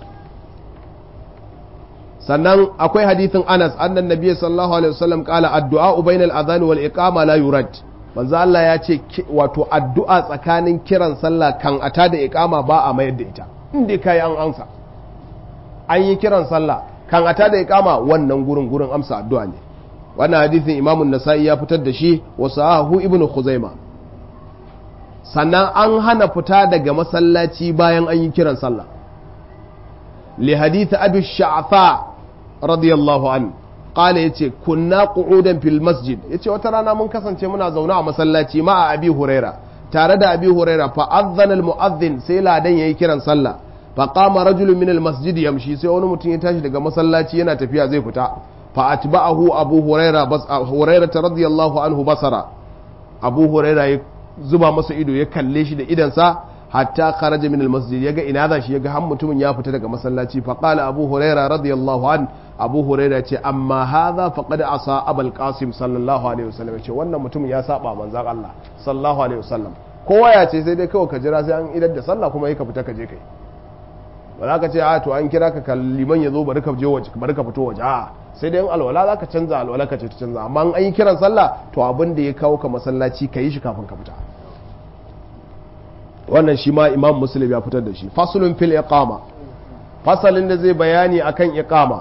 sannan akwai hadithin anas annan nabiy sallallahu alaihi wasallam qala addu'a bainal adhan wal iqama la yurad manzo Allah ya ce wato addu'a tsakanin kiran sallah kan ata da iqama ba a mayar da ita inda kai an amsa an yi kiran sallah kan ata da iqama wannan gurin gurin amsa addu'a ne wannan hadithin imamun nasa'i ya fitar da shi wa sahahu ibnu khuzaima sannan an hana fita daga masallaci bayan an yi kiran sallah li hadith abi sha'fa radiyallahu an qala yace kunna qu'udan fil masjid yace wata rana mun kasance muna zaune a masallaci ma a abi huraira tare da abi huraira fa adhana al mu'adhdhin sai ladan yayi kiran sallah fa qama rajulun min al masjid yamshi sai wani mutum ya tashi daga masallaci yana tafiya zai fita fa atba'ahu abu huraira bas huraira radiyallahu anhu basara abu huraira ya zuba masa ido ya kalle shi da idansa hatta kharaja min almasjid yaga ina za shi yaga har mutumin ya fita daga masallaci fa qala abu huraira radiyallahu an abu huraira ce amma hadha faqad asa abul qasim sallallahu alaihi wasallam ce wannan mutumin ya saba manzon Allah sallallahu alaihi wasallam kowa ya ce sai dai kawai ka jira sai an idar da sallah kuma yi ka fita ka je kai ba za ka ce a to an kira ka kalliman ya zo bari ka je waje bari ka fito waje a sai dai in alwala za ka canza alwala ka ce ta canza amma an yi kiran sallah to abin da ya kawo ka masallaci ka yi shi kafin ka fita wannan shi ma imam muslim ya fitar da shi fasulun fil iqama fasalin da zai bayani akan iqama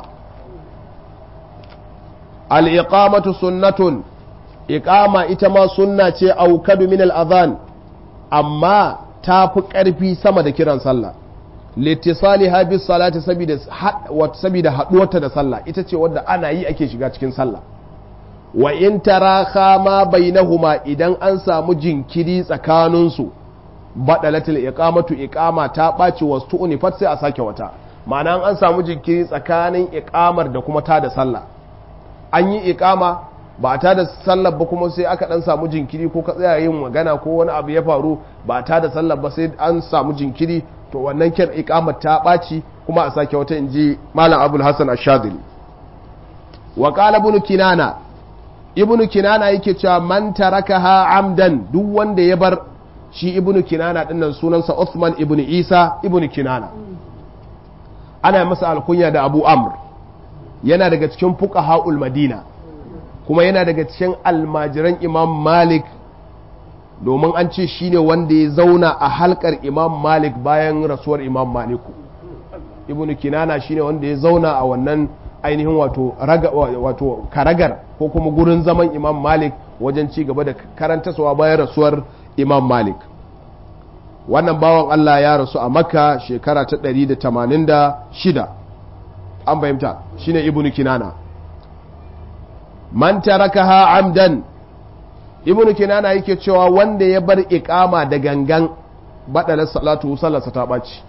al iqamatu sunnatun iqama ita ma sunna ce aukadu min al adhan amma ta fi karfi sama da kiran sallah littisali bis salati saboda saboda haduwarta da sallah ita ce wadda ana yi ake shiga cikin sallah wa in taraha ma bainahuma idan an samu jinkiri tsakaninsu baɗalatul iqamatu iqama ta ɓaci wasu unifat sai a sake wata ma'ana an samu jinkiri tsakanin iqamar da kuma ta da sallah an yi iqama ba ta da sallah ba kuma sai aka dan samu jinkiri ko ka tsaya yin magana ko wani abu ya faru ba ta da sallah ba sai an samu jinkiri to wannan kyan iqamar ta ɓaci kuma a sake wata inji malam abul hasan ash-shadili wa qala ibn kinana ibn kinana yake cewa man tarakaha amdan duk wanda ya bar shi ibnu kinana dinnan sunansa Uthman ibnu Isa ibnu kinana ana masa alkunya da Abu Amr yana daga cikin fuqaha'ul Madina kuma yana daga cikin almajiran Imam Malik domin an ce shine wanda ya zauna a halkar imam malik bayan rasuwar imam maliku ibn kinana shine wanda ya zauna a wannan ainihin wato wato karagar ko kuma gurin zaman imam malik wajen ci gaba da karantasawa bayan rasuwar imam malik wannan bawan allah ya rasu a makka shekara ta 186 an fahimta shine ibn kinana man tarakaha amdan ibn kinana yake cewa wanda ya bar iqama da gangan badalar salatu sallarsa ta ɓaci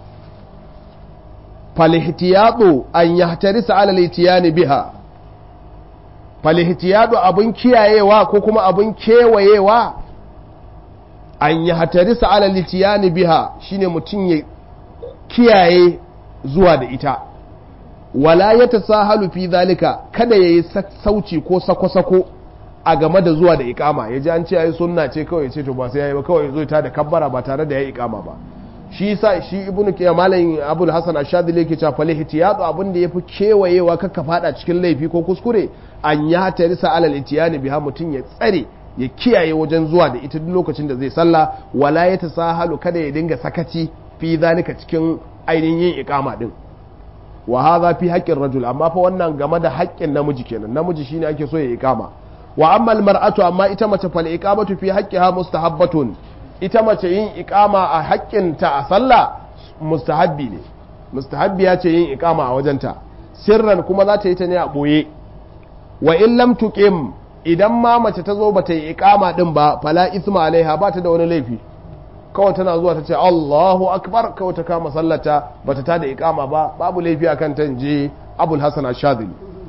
falihtiyadu an yahtarisa ala litiyani biha falihtiyadu abun kiyayewa ko kuma abun kewayewa an yahtarisa ala litiyani biha shine mutum ya kiyaye zuwa da ita wala ya tasahalu fi zalika kada yayi sauci ko sako-sako a game da zuwa da ikama ya ji an ce yayi sunna ce kawai ce to ba sai yayi ba kawai zo ta da kabbara ba tare da yayi ikama ba shi yasa shi ibnu kiyam malam abul hasan ashadili yake cewa fal ihtiyatu abin da yafi kewayewa kakka fada cikin laifi ko kuskure an ya tarisa alal itiyani biha mutun ya tsare ya kiyaye wajen zuwa da ita duk lokacin da zai sallah wala ya tasahalu kada ya dinga sakaci fi zalika cikin ainihin yin ikama din wa hadha fi haqqin rajul amma fa wannan game da haƙƙin namiji kenan namiji shine ake so ya ikama wa amma al mar'atu amma ita mace fal iqamatu fi haqqiha mustahabbatun ita mace yin ikama a haƙƙinta a sallah mustahabbi ne mustahabbi ya ce yin ikama a wajenta sirran kuma za ta yi ta ne a ɓoye wa in lam tuqim idan ma mace ta zo bata yi ikama din ba fala isma alaiha ba ta da wani laifi kawai tana zuwa ta ce Allahu akbar kawai ta kama sallata bata ta da ikama ba babu laifi akan ta je Abul Hasan Ash-Shadhili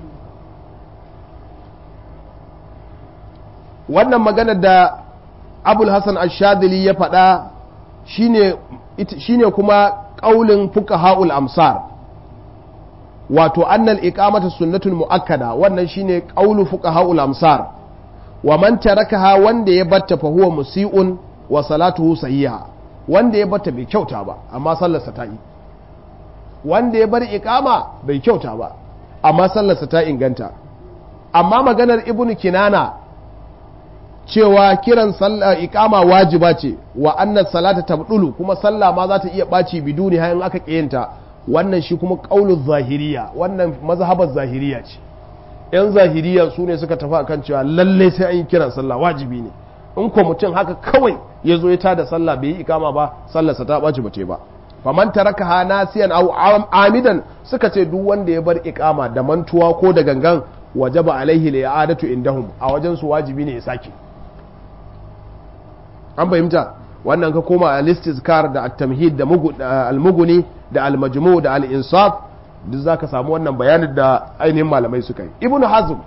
wannan magana da abul hassan ashadili ya faɗa shine kuma ƙaulin fuka ha'ul amsar wato annal iqamata sunnatul mu'akkada wannan shine ƙaulu fuka ha'ul amsar wa man tarakaha wanda ya batta fa huwa musi'un wa salatuhu sahiha wanda ya batta bai kyauta ba amma sallarsa ta yi wanda ya bar iqama bai kyauta ba amma sallarsa ta inganta amma maganar ibnu kinana cewa kiran sallah iqama wajiba ce wa annas salata tabdulu kuma sallah ma za ta iya baci biduni hayan aka kiyanta wannan shi kuma qaulul zahiriya wannan mazhabar zahiriya ce yan zahiriya su ne suka tafi akan cewa lalle sai an yi kiran sallah wajibi ne in ko mutum haka kawai ya zo ya tada sallah bai yi ikama ba sallarsa ta baci ba ba faman taraka ha nasiyan aw amidan suka ce duk wanda ya bar ikama da mantuwa ko da gangan wajaba alaihi li'adatu indahum a wajen su wajibi ne ya sake an fahimta wannan ka koma a listizkar da at-tamhid da al-muguni da al-majmu da al-insaf duk zaka samu wannan bayanin da ainihin malamai suka yi ibn hazm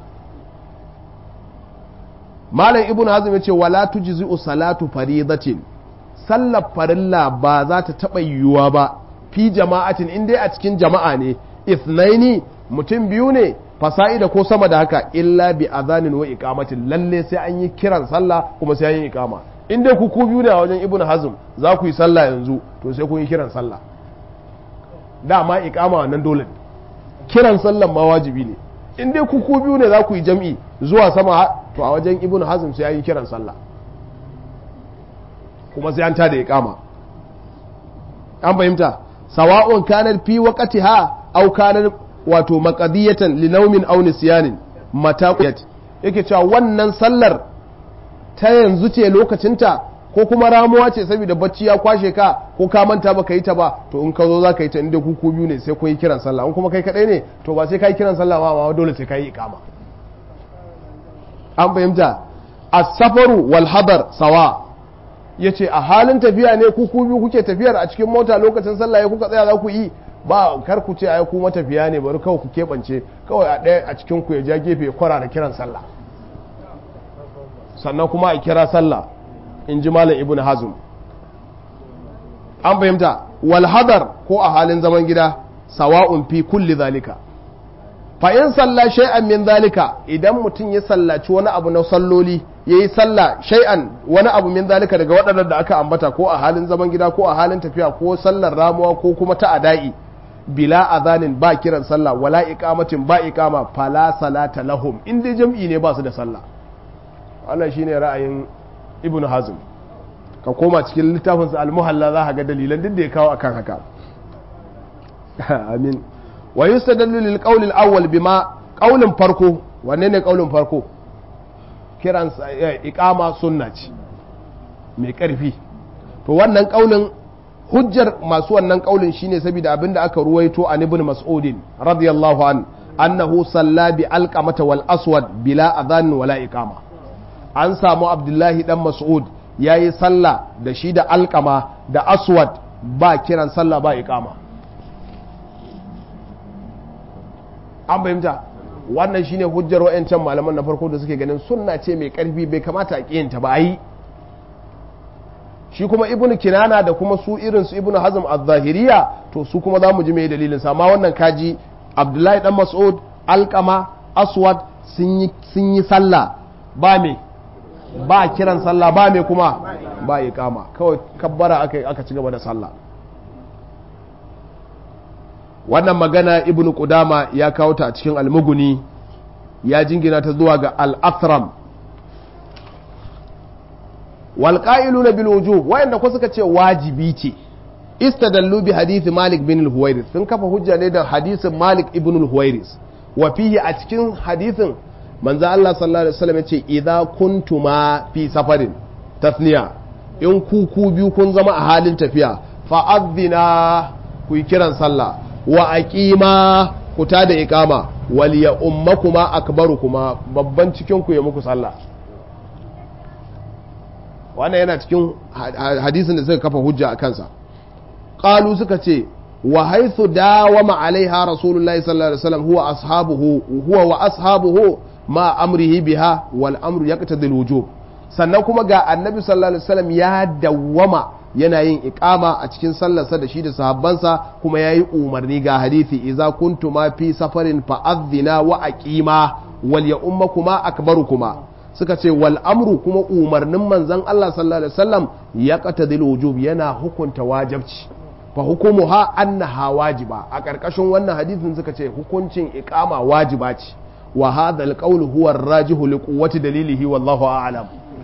malam ibn hazm yace wala tujzi'u salatu faridatin sallar farilla ba za ta taba yiwuwa ba fi jama'atin in dai a cikin jama'a ne ithnaini mutum biyu ne fasa'ida ko sama da haka illa bi azanin wa iqamatin lalle sai an yi kiran sallah kuma sai an yi iqama in dai ku ku biyu ne a wajen ibnu hazm za ku yi sallah yanzu to sai kun yi kiran sallah dama iqama wannan dole ne kiran sallah ma wajibi ne in dai ku ku biyu ne za ku yi jam'i zuwa sama to a wajen ibnu hazm sai an yi kiran sallah kuma sai an tada iqama an fahimta sawa'un kanar fi waqtiha aw kanar wato maqadiyatan li naumin aw nisyanin mata yake cewa wannan sallar ta yanzu ce lokacinta ko kuma ramuwa ce saboda bacci ya kwashe ka ko ka manta baka yi ta ba to in ka zo za ka yi ta inda ku biyu ne sai kun yi kiran sallah in kuma kai kadai ne to ba sai ka yi kiran sallah ba ma dole sai ka yi ikama an fahimta as-safaru wal hadar sawa yace a halin tafiya ne ku ku biyu kuke tafiyar a cikin mota lokacin sallah ya kuka tsaya za ku yi ba kar ku ce ai ku matafiya ne bari kawai ku keɓance kawai a ɗaya a cikin ku ya ja gefe ya kwara da kiran sallah sannan kuma a kira sallah in ji malam ibn hazm an fahimta wal hadar ko a halin zaman gida sawa'un fi kulli zalika fa in salla shay'an min zalika idan mutum ya sallaci wani abu na salloli yayi sallah shay'an wani abu min zalika daga waɗannan da aka ambata ko a halin zaman gida ko a halin tafiya ko sallar ramuwa ko kuma ta adai bila azanin ba kiran sallah wala iqamatin ba iqama fala salata lahum in dai jam'i ne ba su da sallah wannan shine ra'ayin ibnu hazm ka koma cikin littafinsa al-muhalla za ka ga dalilan duk da ya kawo akan haka amin wa yustadallu lil qawl al-awwal bima qaulin farko wanne ne qaulin farko kiran iqama sunna ce mai karfi to wannan qaulin hujjar masu wannan qaulin shine saboda abinda aka ruwaito an ibn mas'udin radiyallahu an annahu salla bi alqamata wal aswad bila adhan wala iqama an samu abdullahi dan mas'ud yayi sallah da shi da alqama da aswad ba kiran sallah ba iqama an fahimta wannan shine hujjar wa'ancan malaman na farko da suke ganin sunna ce mai karfi bai kamata a kiyanta ba yi shi kuma ibnu kinana da kuma su irin su ibnu hazm az-zahiriya to su kuma zamu ji mai dalilin sa amma wannan kaji abdullahi dan mas'ud alqama aswad sun yi sun yi sallah ba me ba kiran sallah ba me kuma ba iqama kawai kabbara aka aka ci gaba da sallah wannan magana ibn Qudama ya kawo ta a cikin almuguni ya jingina ta zuwa ga al-athram wal qa'iluna bil wujub wayanda ko suka ce wajibi ce istadallu bi hadisi malik bin al-huwairis sun kafa hujja ne da hadisin malik ibn al-huwairis wa fihi a cikin hadisin manzo Allah sallallahu alaihi wasallam yace idza kuntuma fi safarin tasniya in ku ku biyu kun zama a halin tafiya fa adhina ku yi kiran sallah wa aqima ku ta da iqama wal ya ummakuma akbarukuma babban cikin ku ya muku sallah wannan yana cikin hadisin da suka kafa hujja a kansa qalu suka ce wa haythu dawama alaiha rasulullahi sallallahu alaihi wasallam huwa ashabuhu huwa wa ashabuhu ma amrihi biha wal amru yaqtadi al wujub sannan kuma ga annabi sallallahu alaihi wasallam ya dawwama yana yin iqama a cikin sallarsa da shi da sahabbansa kuma yayi umarni ga hadisi idza kuntuma fi safarin fa adhina wa aqima wal ya ummakuma akbarukuma suka ce wal amru kuma umarnin manzon Allah sallallahu alaihi wasallam ya qatadil wujub yana hukunta wajibci fa hukumuha annaha wajiba a karkashin wannan hadisin suka ce hukuncin iqama wajiba ce wa hadha alqawlu huwa ar-rajihu li quwwati dalilihi wallahu a'lam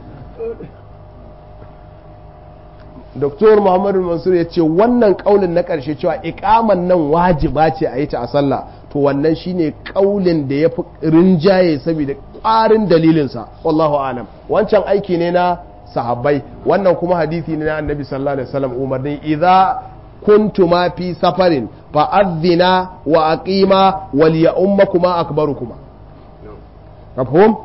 Dr. Muhammadu Mansur ya ce wannan kaulin na ƙarshe cewa ikaman nan wajiba ce a yi ta a sallah to wannan shine kaulin da ya fi rinjaye saboda ƙwarin dalilinsa wallahu alam wancan aiki ne na sahabbai wannan kuma hadisi ne na annabi sallallahu alaihi wasallam umarni idza kuntuma fi safarin fa adhina wa aqima wal ya ummakuma akbarukuma mafhum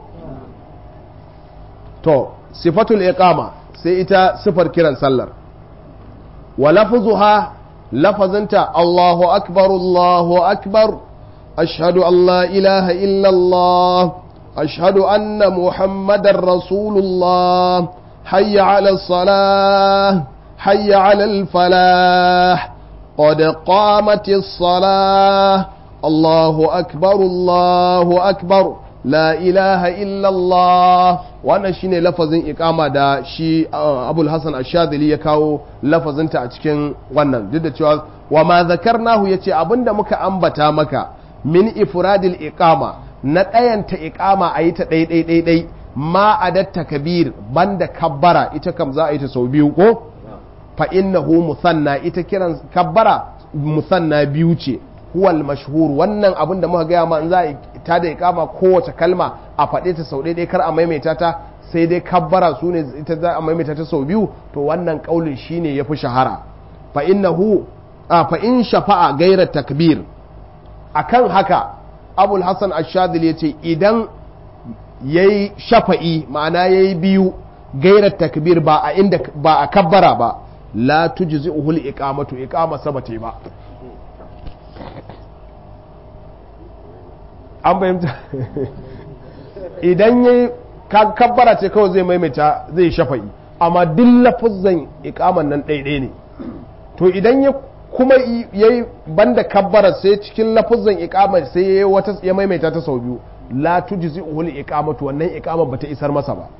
to sifatul iqama sai ita sifar kiran sallar wa lafzuha lafazanta Allahu akbar Allahu akbar ashhadu an la ilaha illa Allah ashhadu anna muhammadar rasulullah hayya ala salah hayya ala al-falah qad qamatis salah Allahu akbar Allahu akbar la ilaha illallah wannan shine lafazin ikama da shi abul hasan ashadili ya kawo lafazinta a cikin wannan duk da cewa wa ma zakarnahu yace abinda muka ambata maka min ifradil iqama na ɗayanta iqama a yi ta ɗai ɗai ɗai ɗai ma adatta kabir banda kabbara ita kam za a yi ta sau biyu ko fa innahu musanna ita kiran kabbara musanna biyu ce huwal mashhur wannan abin da muka gaya ma in za a ta da ikama kowace kalma a faɗe ta sau ɗaya kar a maimaita ta sai dai kabbara su ne ita za a maimaita ta sau biyu to wannan kaulin shine yafi shahara fa innahu a fa in shafa'a gaira takbir akan haka abul hasan ash-shadili yace idan yayi shafa'i ma'ana yayi biyu gaira takbir ba a inda ba a kabbara ba la tujzi'uhu al-iqamatu iqama sabate ba an fahimta idan ya kabbara ce kawai zai maimaita zai shafa'i amma duk lafazan ikaman nan ɗaiɗai ne to idan ya kuma ya yi banda kabbara sai cikin lafazan ikamar sai ya wata ya maimaita ta sau biyu la tujzi uhul iqamatu wannan iqamar bata isar masa ba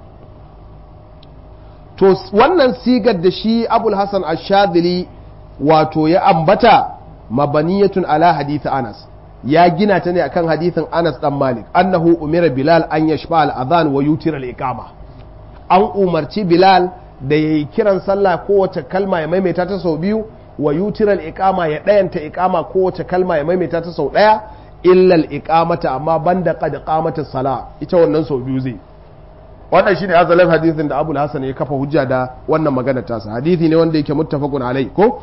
to wannan sigar da shi abul hasan ash-shadhili wato ya ambata mabaniyatun ala hadith anas ya gina ta ne akan hadithin Anas dan Malik annahu umira Bilal an yashfa al-adhan wa yutira al-iqama an umarci Bilal da yayi kiran sallah kowace kalma ya maimaita ta sau biyu wa yutiral iqama ya dayanta iqama kowace kalma ya maimaita ta sau daya illal iqamata amma banda qad qamata sala ita wannan sau biyu zai wannan shine azalin hadisin da Abul Hasan ya kafa hujja da wannan magana tasa hadisi ne wanda yake muttafaqun alai ko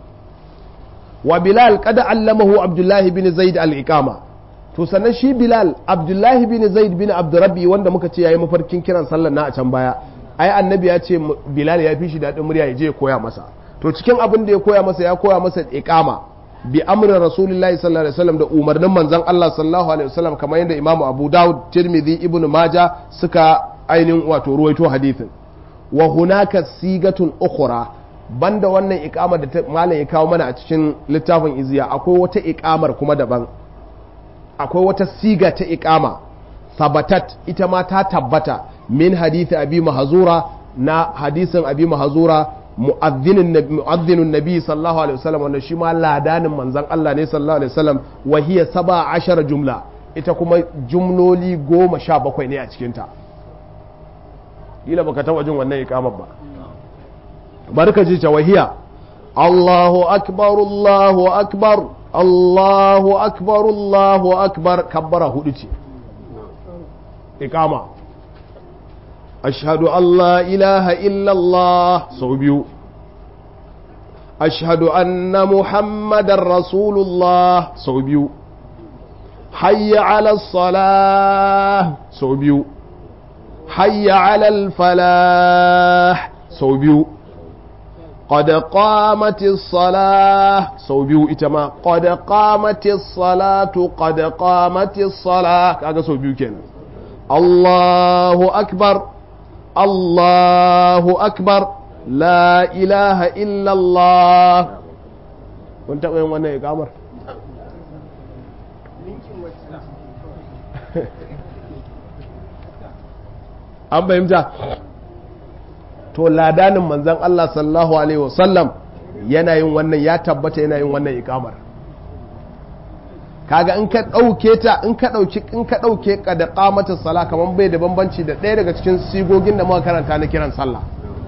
wa Bilal qad allamahu Abdullah bin Zaid al-iqama to sannan shi Bilal Abdullah bin Zaid bin Abdurrabbi wanda muka ce yayi mafarkin kiran sallar na a can baya ai annabi ya ce Bilal ya fi shi dadin murya ya je ya koya masa to cikin abin da ya koya masa ya koya masa iqama bi amrin rasulullahi sallallahu alaihi wasallam da umarnin manzon Allah sallallahu alaihi wasallam kamar yadda Imam Abu Dawud Tirmidhi Ibn Majah suka ainihin wato ruwaito hadithin wa hunaka sigatun ukhra banda wannan iqamar da malam ya kawo mana a cikin littafin iziya akwai wata iqamar kuma daban akwai wata siga ta iqama sabatat ita ma ta tabbata min hadithi abi mahzura na hadisin abi mahzura mu'adhdhinun nabi sallallahu alaihi wasallam wanda shi ma ladanin manzon Allah ne sallallahu alaihi wasallam wa hiya 17 jumla ita kuma jumloli goma sha bakwai ne a cikinta kila baka taba jin wannan ikamar ba barka ji tawahiya Allahu akbar Allahu akbar Allahu akbar Allahu akbar kabbara hudu ce ikama ashhadu an la ilaha illa Allah sau biyu ashhadu anna muhammadar rasulullah sau biyu hayya ala salah sau biyu hayya alal falah sau biyu qad qamatis salah sau biyu ita ma qad qamatis salatu qad qamatis salah kaga sau biyu kenan Allahu akbar Allahu akbar la ilaha illa Allah kun taɓa yin wannan ikamar an fahimta to ladanin manzan Allah sallallahu alaihi wasallam yana yin wannan ya tabbata yana yin wannan ikamar kaga in ka ɗauke ta in ka ɗauki in ka ɗauke ka da qamata sala kaman bai da bambanci da ɗaya daga cikin sigogin da muka karanta na kiran sallah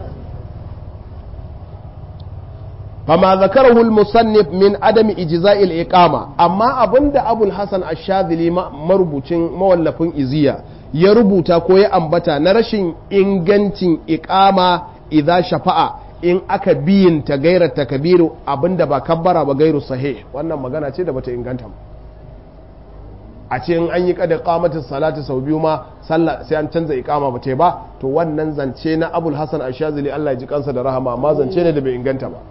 fama zakarahu al-musannif min adami ijza'il iqama amma abinda abul hasan ash-shadhili marubucin mawallafin iziya ya rubuta ko ya ambata na rashin ingancin iqama idza shafa'a in aka biyin ta gaira takbiru abinda ba kabbara ba gairu sahih wannan magana ce da bata inganta ba a ce in an yi kada qamatis salati sau biyu ma sallah sai an canza iqama ba ta ba to wannan zance na abul hasan ash-shadhili Allah ya ji kansa da rahama amma zance ne da bai inganta ba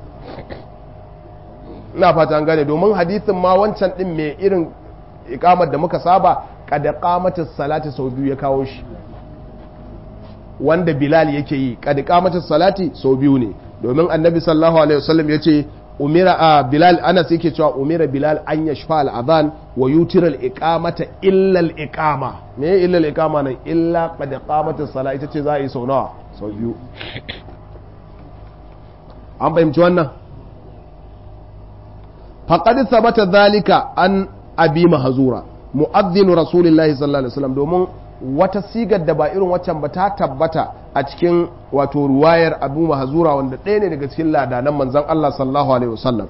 ina fata an gane domin hadithin ma wancan din mai irin ikamar da muka saba kada qamatis salati sau biyu ya kawo shi wanda bilal yake yi kada qamatis salati sau biyu ne domin annabi sallallahu alaihi wasallam yace umira a bilal anas yake cewa umira bilal an yashfa al adhan wa yutira al iqamata illa al iqama me illa al iqama nan illa qad qamatis salati ita ce za a yi sau nawa sau biyu an fahimci wannan faƙad sabata zalika an abi mahazura mu'adhdhin rasulillahi sallallahu alaihi wasallam domin wata sigar da ba irin waccan ba ta tabbata a cikin wato ruwayar abu mahazura wanda ɗaya ne daga cikin ladanan manzon Allah sallallahu alaihi wasallam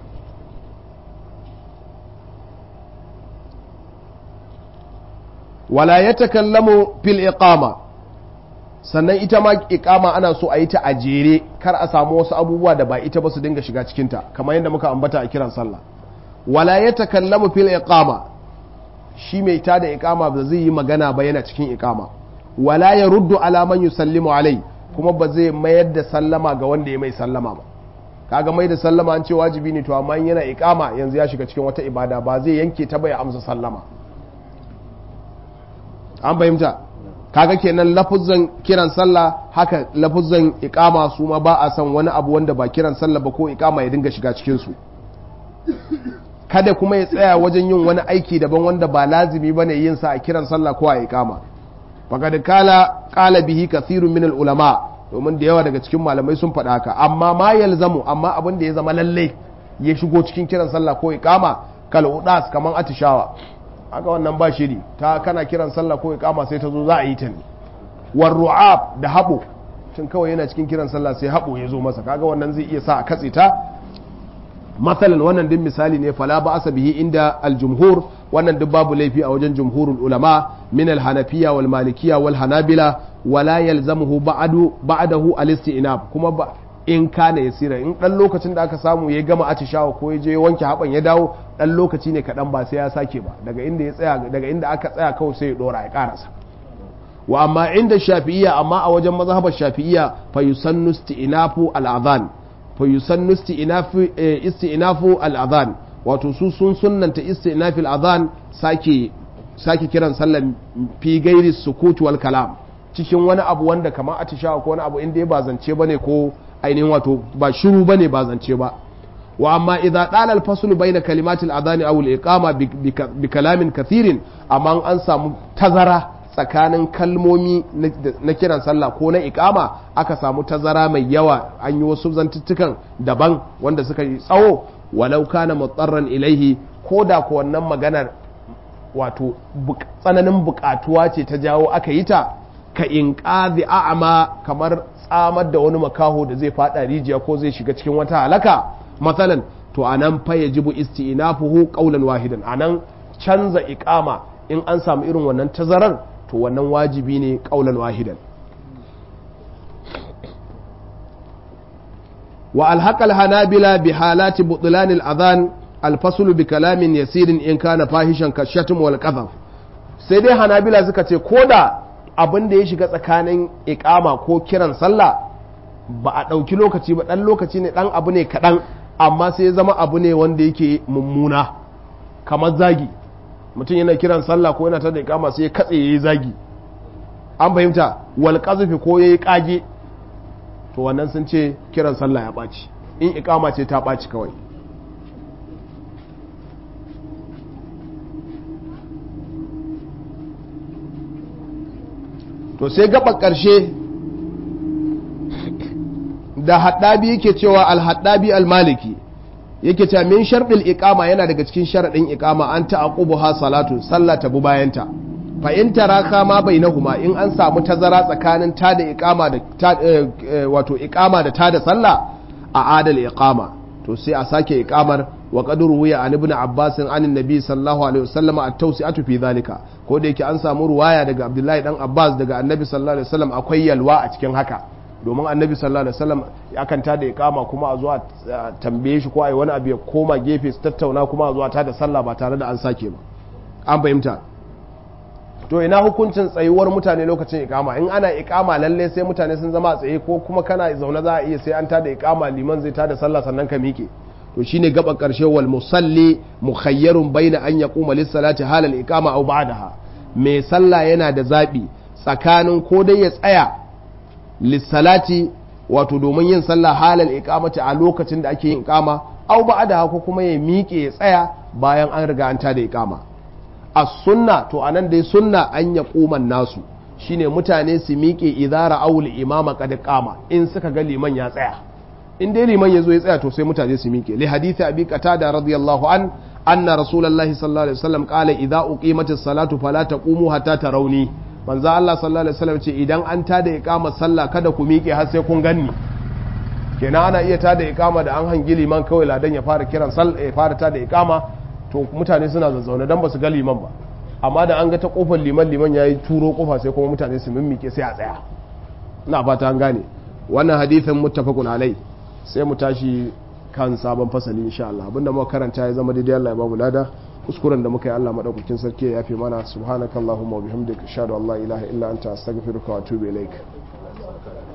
wala yatakallamu fil iqama sannan ita ma iqama ana so a yi ta a jere kar a samu wasu abubuwa da ba ita ba su dinga shiga cikinta kamar yadda muka ambata a kiran sallah wala ya takallamu fil iqama shi mai ta da iqama ba zai yi magana ba yana cikin iqama wala ya ruddu ala man yusallimu alai kuma ba zai mayar da sallama ga wanda ya mai sallama ba kaga mai da sallama an ce wajibi ne to amma yana iqama yanzu ya shiga cikin wata ibada ba zai yanke ta ba ya amsa sallama an fahimta kaga kenan lafuzan kiran sallah haka lafuzan iqama su ma ba a san wani abu wanda ba kiran sallah ba ko iqama ya dinga shiga cikin su kada kuma ya tsaya wajen yin wani aiki daban wanda ba lazimi bane yin sa a kiran sallah ko a iqama faqad kala qala bihi kathirun min ulama domin da yawa daga cikin malamai sun faɗa haka amma ma yalzamu amma abin da ya zama lalle ya shigo cikin kiran sallah ko iqama kal udas kaman atishawa haka wannan ba shiri ta kana kiran sallah ko iqama sai ta zo za a yi ta ne war ru'ab da habo tun kawai yana cikin kiran sallah sai haɓo ya zo masa kaga wannan zai iya sa a katse ta matsalan wannan din misali ne fala ba asa bihi inda aljumhur wannan duk babu laifi a wajen jumhurul ulama min alhanafiya wal malikiya wal hanabila wala yalzamuhu ba'du ba'dahu al-istinab kuma ba in kana yasira in dan lokacin da aka samu ya gama atishawa ko ya je wanke haban ya dawo dan lokaci ne kadan ba sai ya sake ba daga inda ya tsaya daga inda aka tsaya kawai sai ya dora ya karasa wa amma inda shafi'iyya amma a wajen mazhabar shafi'iyya fa yusannu isti'nafu al-adhan fa yusannu isti'nafu isti'nafu al-adhan wato su sun sunnanta isti'nafi al-adhan sake sake kiran sallan fi gairi sukut wal kalam cikin wani abu wanda kamar atishawa ko wani abu inda ya ba zance bane ko ainihin wato ba shiru bane ba zance ba wa amma idza dala al-faslu bayna kalimati al-adhan aw al-iqama bi kalamin kathirin amma an samu tazara tsakanin kalmomi na kiran sallah ko na ikama aka samu tazara mai yawa an yi wasu zantuttukan daban wanda suka yi tsawo walau kana mutsarran ilaihi ko da ko wannan maganar wato tsananin bukatuwa ce ta jawo aka yi ta ka in ƙazi a'ama kamar tsamar da wani makaho da zai fada rijiya ko zai shiga cikin wata halaka matsalan to anan fa yajibu isti'nafuhu qawlan wahidan anan canza iqama in an samu irin wannan tazarar to wannan wajibi ne ƙaunar wahidan wa alhaƙal hanabila bi halati butlanil adhan alfasulu bi kalamin yasirin in kana fahishan kashatum wal qadhaf sai dai hanabila suka ce ko da abin da ya shiga tsakanin iqama ko kiran sallah ba a ɗauki lokaci ba ɗan lokaci ne ɗan abu ne kaɗan amma sai ya zama abu ne wanda yake mummuna kamar zagi mutum yana kiran sallah ko yana ta da ikama sai ya katse yayi zagi an fahimta wal qazfi ko yayi kage to wannan sun ce kiran sallah ya ɓaci in ikama ce ta ɓaci kawai to sai gaba ƙarshe da haddabi yake cewa al-haddabi al-maliki yake cewa min sharɗin iqama yana daga cikin sharaɗin iqama an ta'aqubuha salatu sallah ta bu bayanta fa in taraka ma bainahuma in an samu tazara tsakanin ta da iqama da wato iqama da ta da sallah a adal iqama to sai a sake iqamar wa qad ruwiya an ibn abbas an annabi sallallahu alaihi wasallam at-tawsi'atu fi zalika ko da yake an samu ruwaya daga abdullahi dan abbas daga annabi sallallahu alaihi wasallam akwai yalwa a cikin haka domin annabi sallallahu alaihi wasallam akan tada iqama kuma a zuwa tambaye shi ko ai wani abu ya koma gefe su tattauna kuma a zuwa tada sallah ba tare da an sake ba an fahimta to ina hukuncin tsayuwar mutane lokacin iqama in ana iqama lalle sai mutane sun zama a tsaye ko kuma kana zaune za a iya sai an tada iqama liman zai tada sallah sannan ka miƙe to shine gaba karshe wal musalli mukhayyarun baina an yaquma lis salati halal iqama aw ba'daha mai sallah yana da zabi tsakanin ko dai ya tsaya lissalati wato domin yin sallah halal iqamati a lokacin da ake yin iqama aw ba'da ko kuma ya miƙe ya tsaya bayan an riga an tada iqama as sunna to anan dai sunna an ya kuman nasu shine mutane su miƙe idara awul imama qad qama in suka ga liman ya tsaya in dai liman ya zo ya tsaya to sai mutane su miƙe li hadisi abi qatada radiyallahu an anna rasulullahi sallallahu alaihi wasallam qala idza uqimatis salatu fala taqumu hatta tarawni manzo Allah sallallahu alaihi wasallam ce idan an tada iqama sallah kada ku miƙe har sai kun ganni kenan ana iya tada iqama da an hangi liman kawai ladan ya fara kiran sallah ya fara tada iqama to mutane suna zazzaune dan ba su ga liman ba amma da an ga ta kofar liman liman yayi turo kofa sai kuma mutane su mimmike sai a tsaya ina fata an gane wannan hadithin muttafaqun alai sai mu tashi kan sabon fasali insha Allah abinda muka karanta ya zama daidai Allah ya bamu lada kuskuren da muka yi Allah madaukakin sarki ya yafe mana subhanakallahumma wa bihamdika ashhadu an la ilaha illa anta astaghfiruka wa atubu ilaik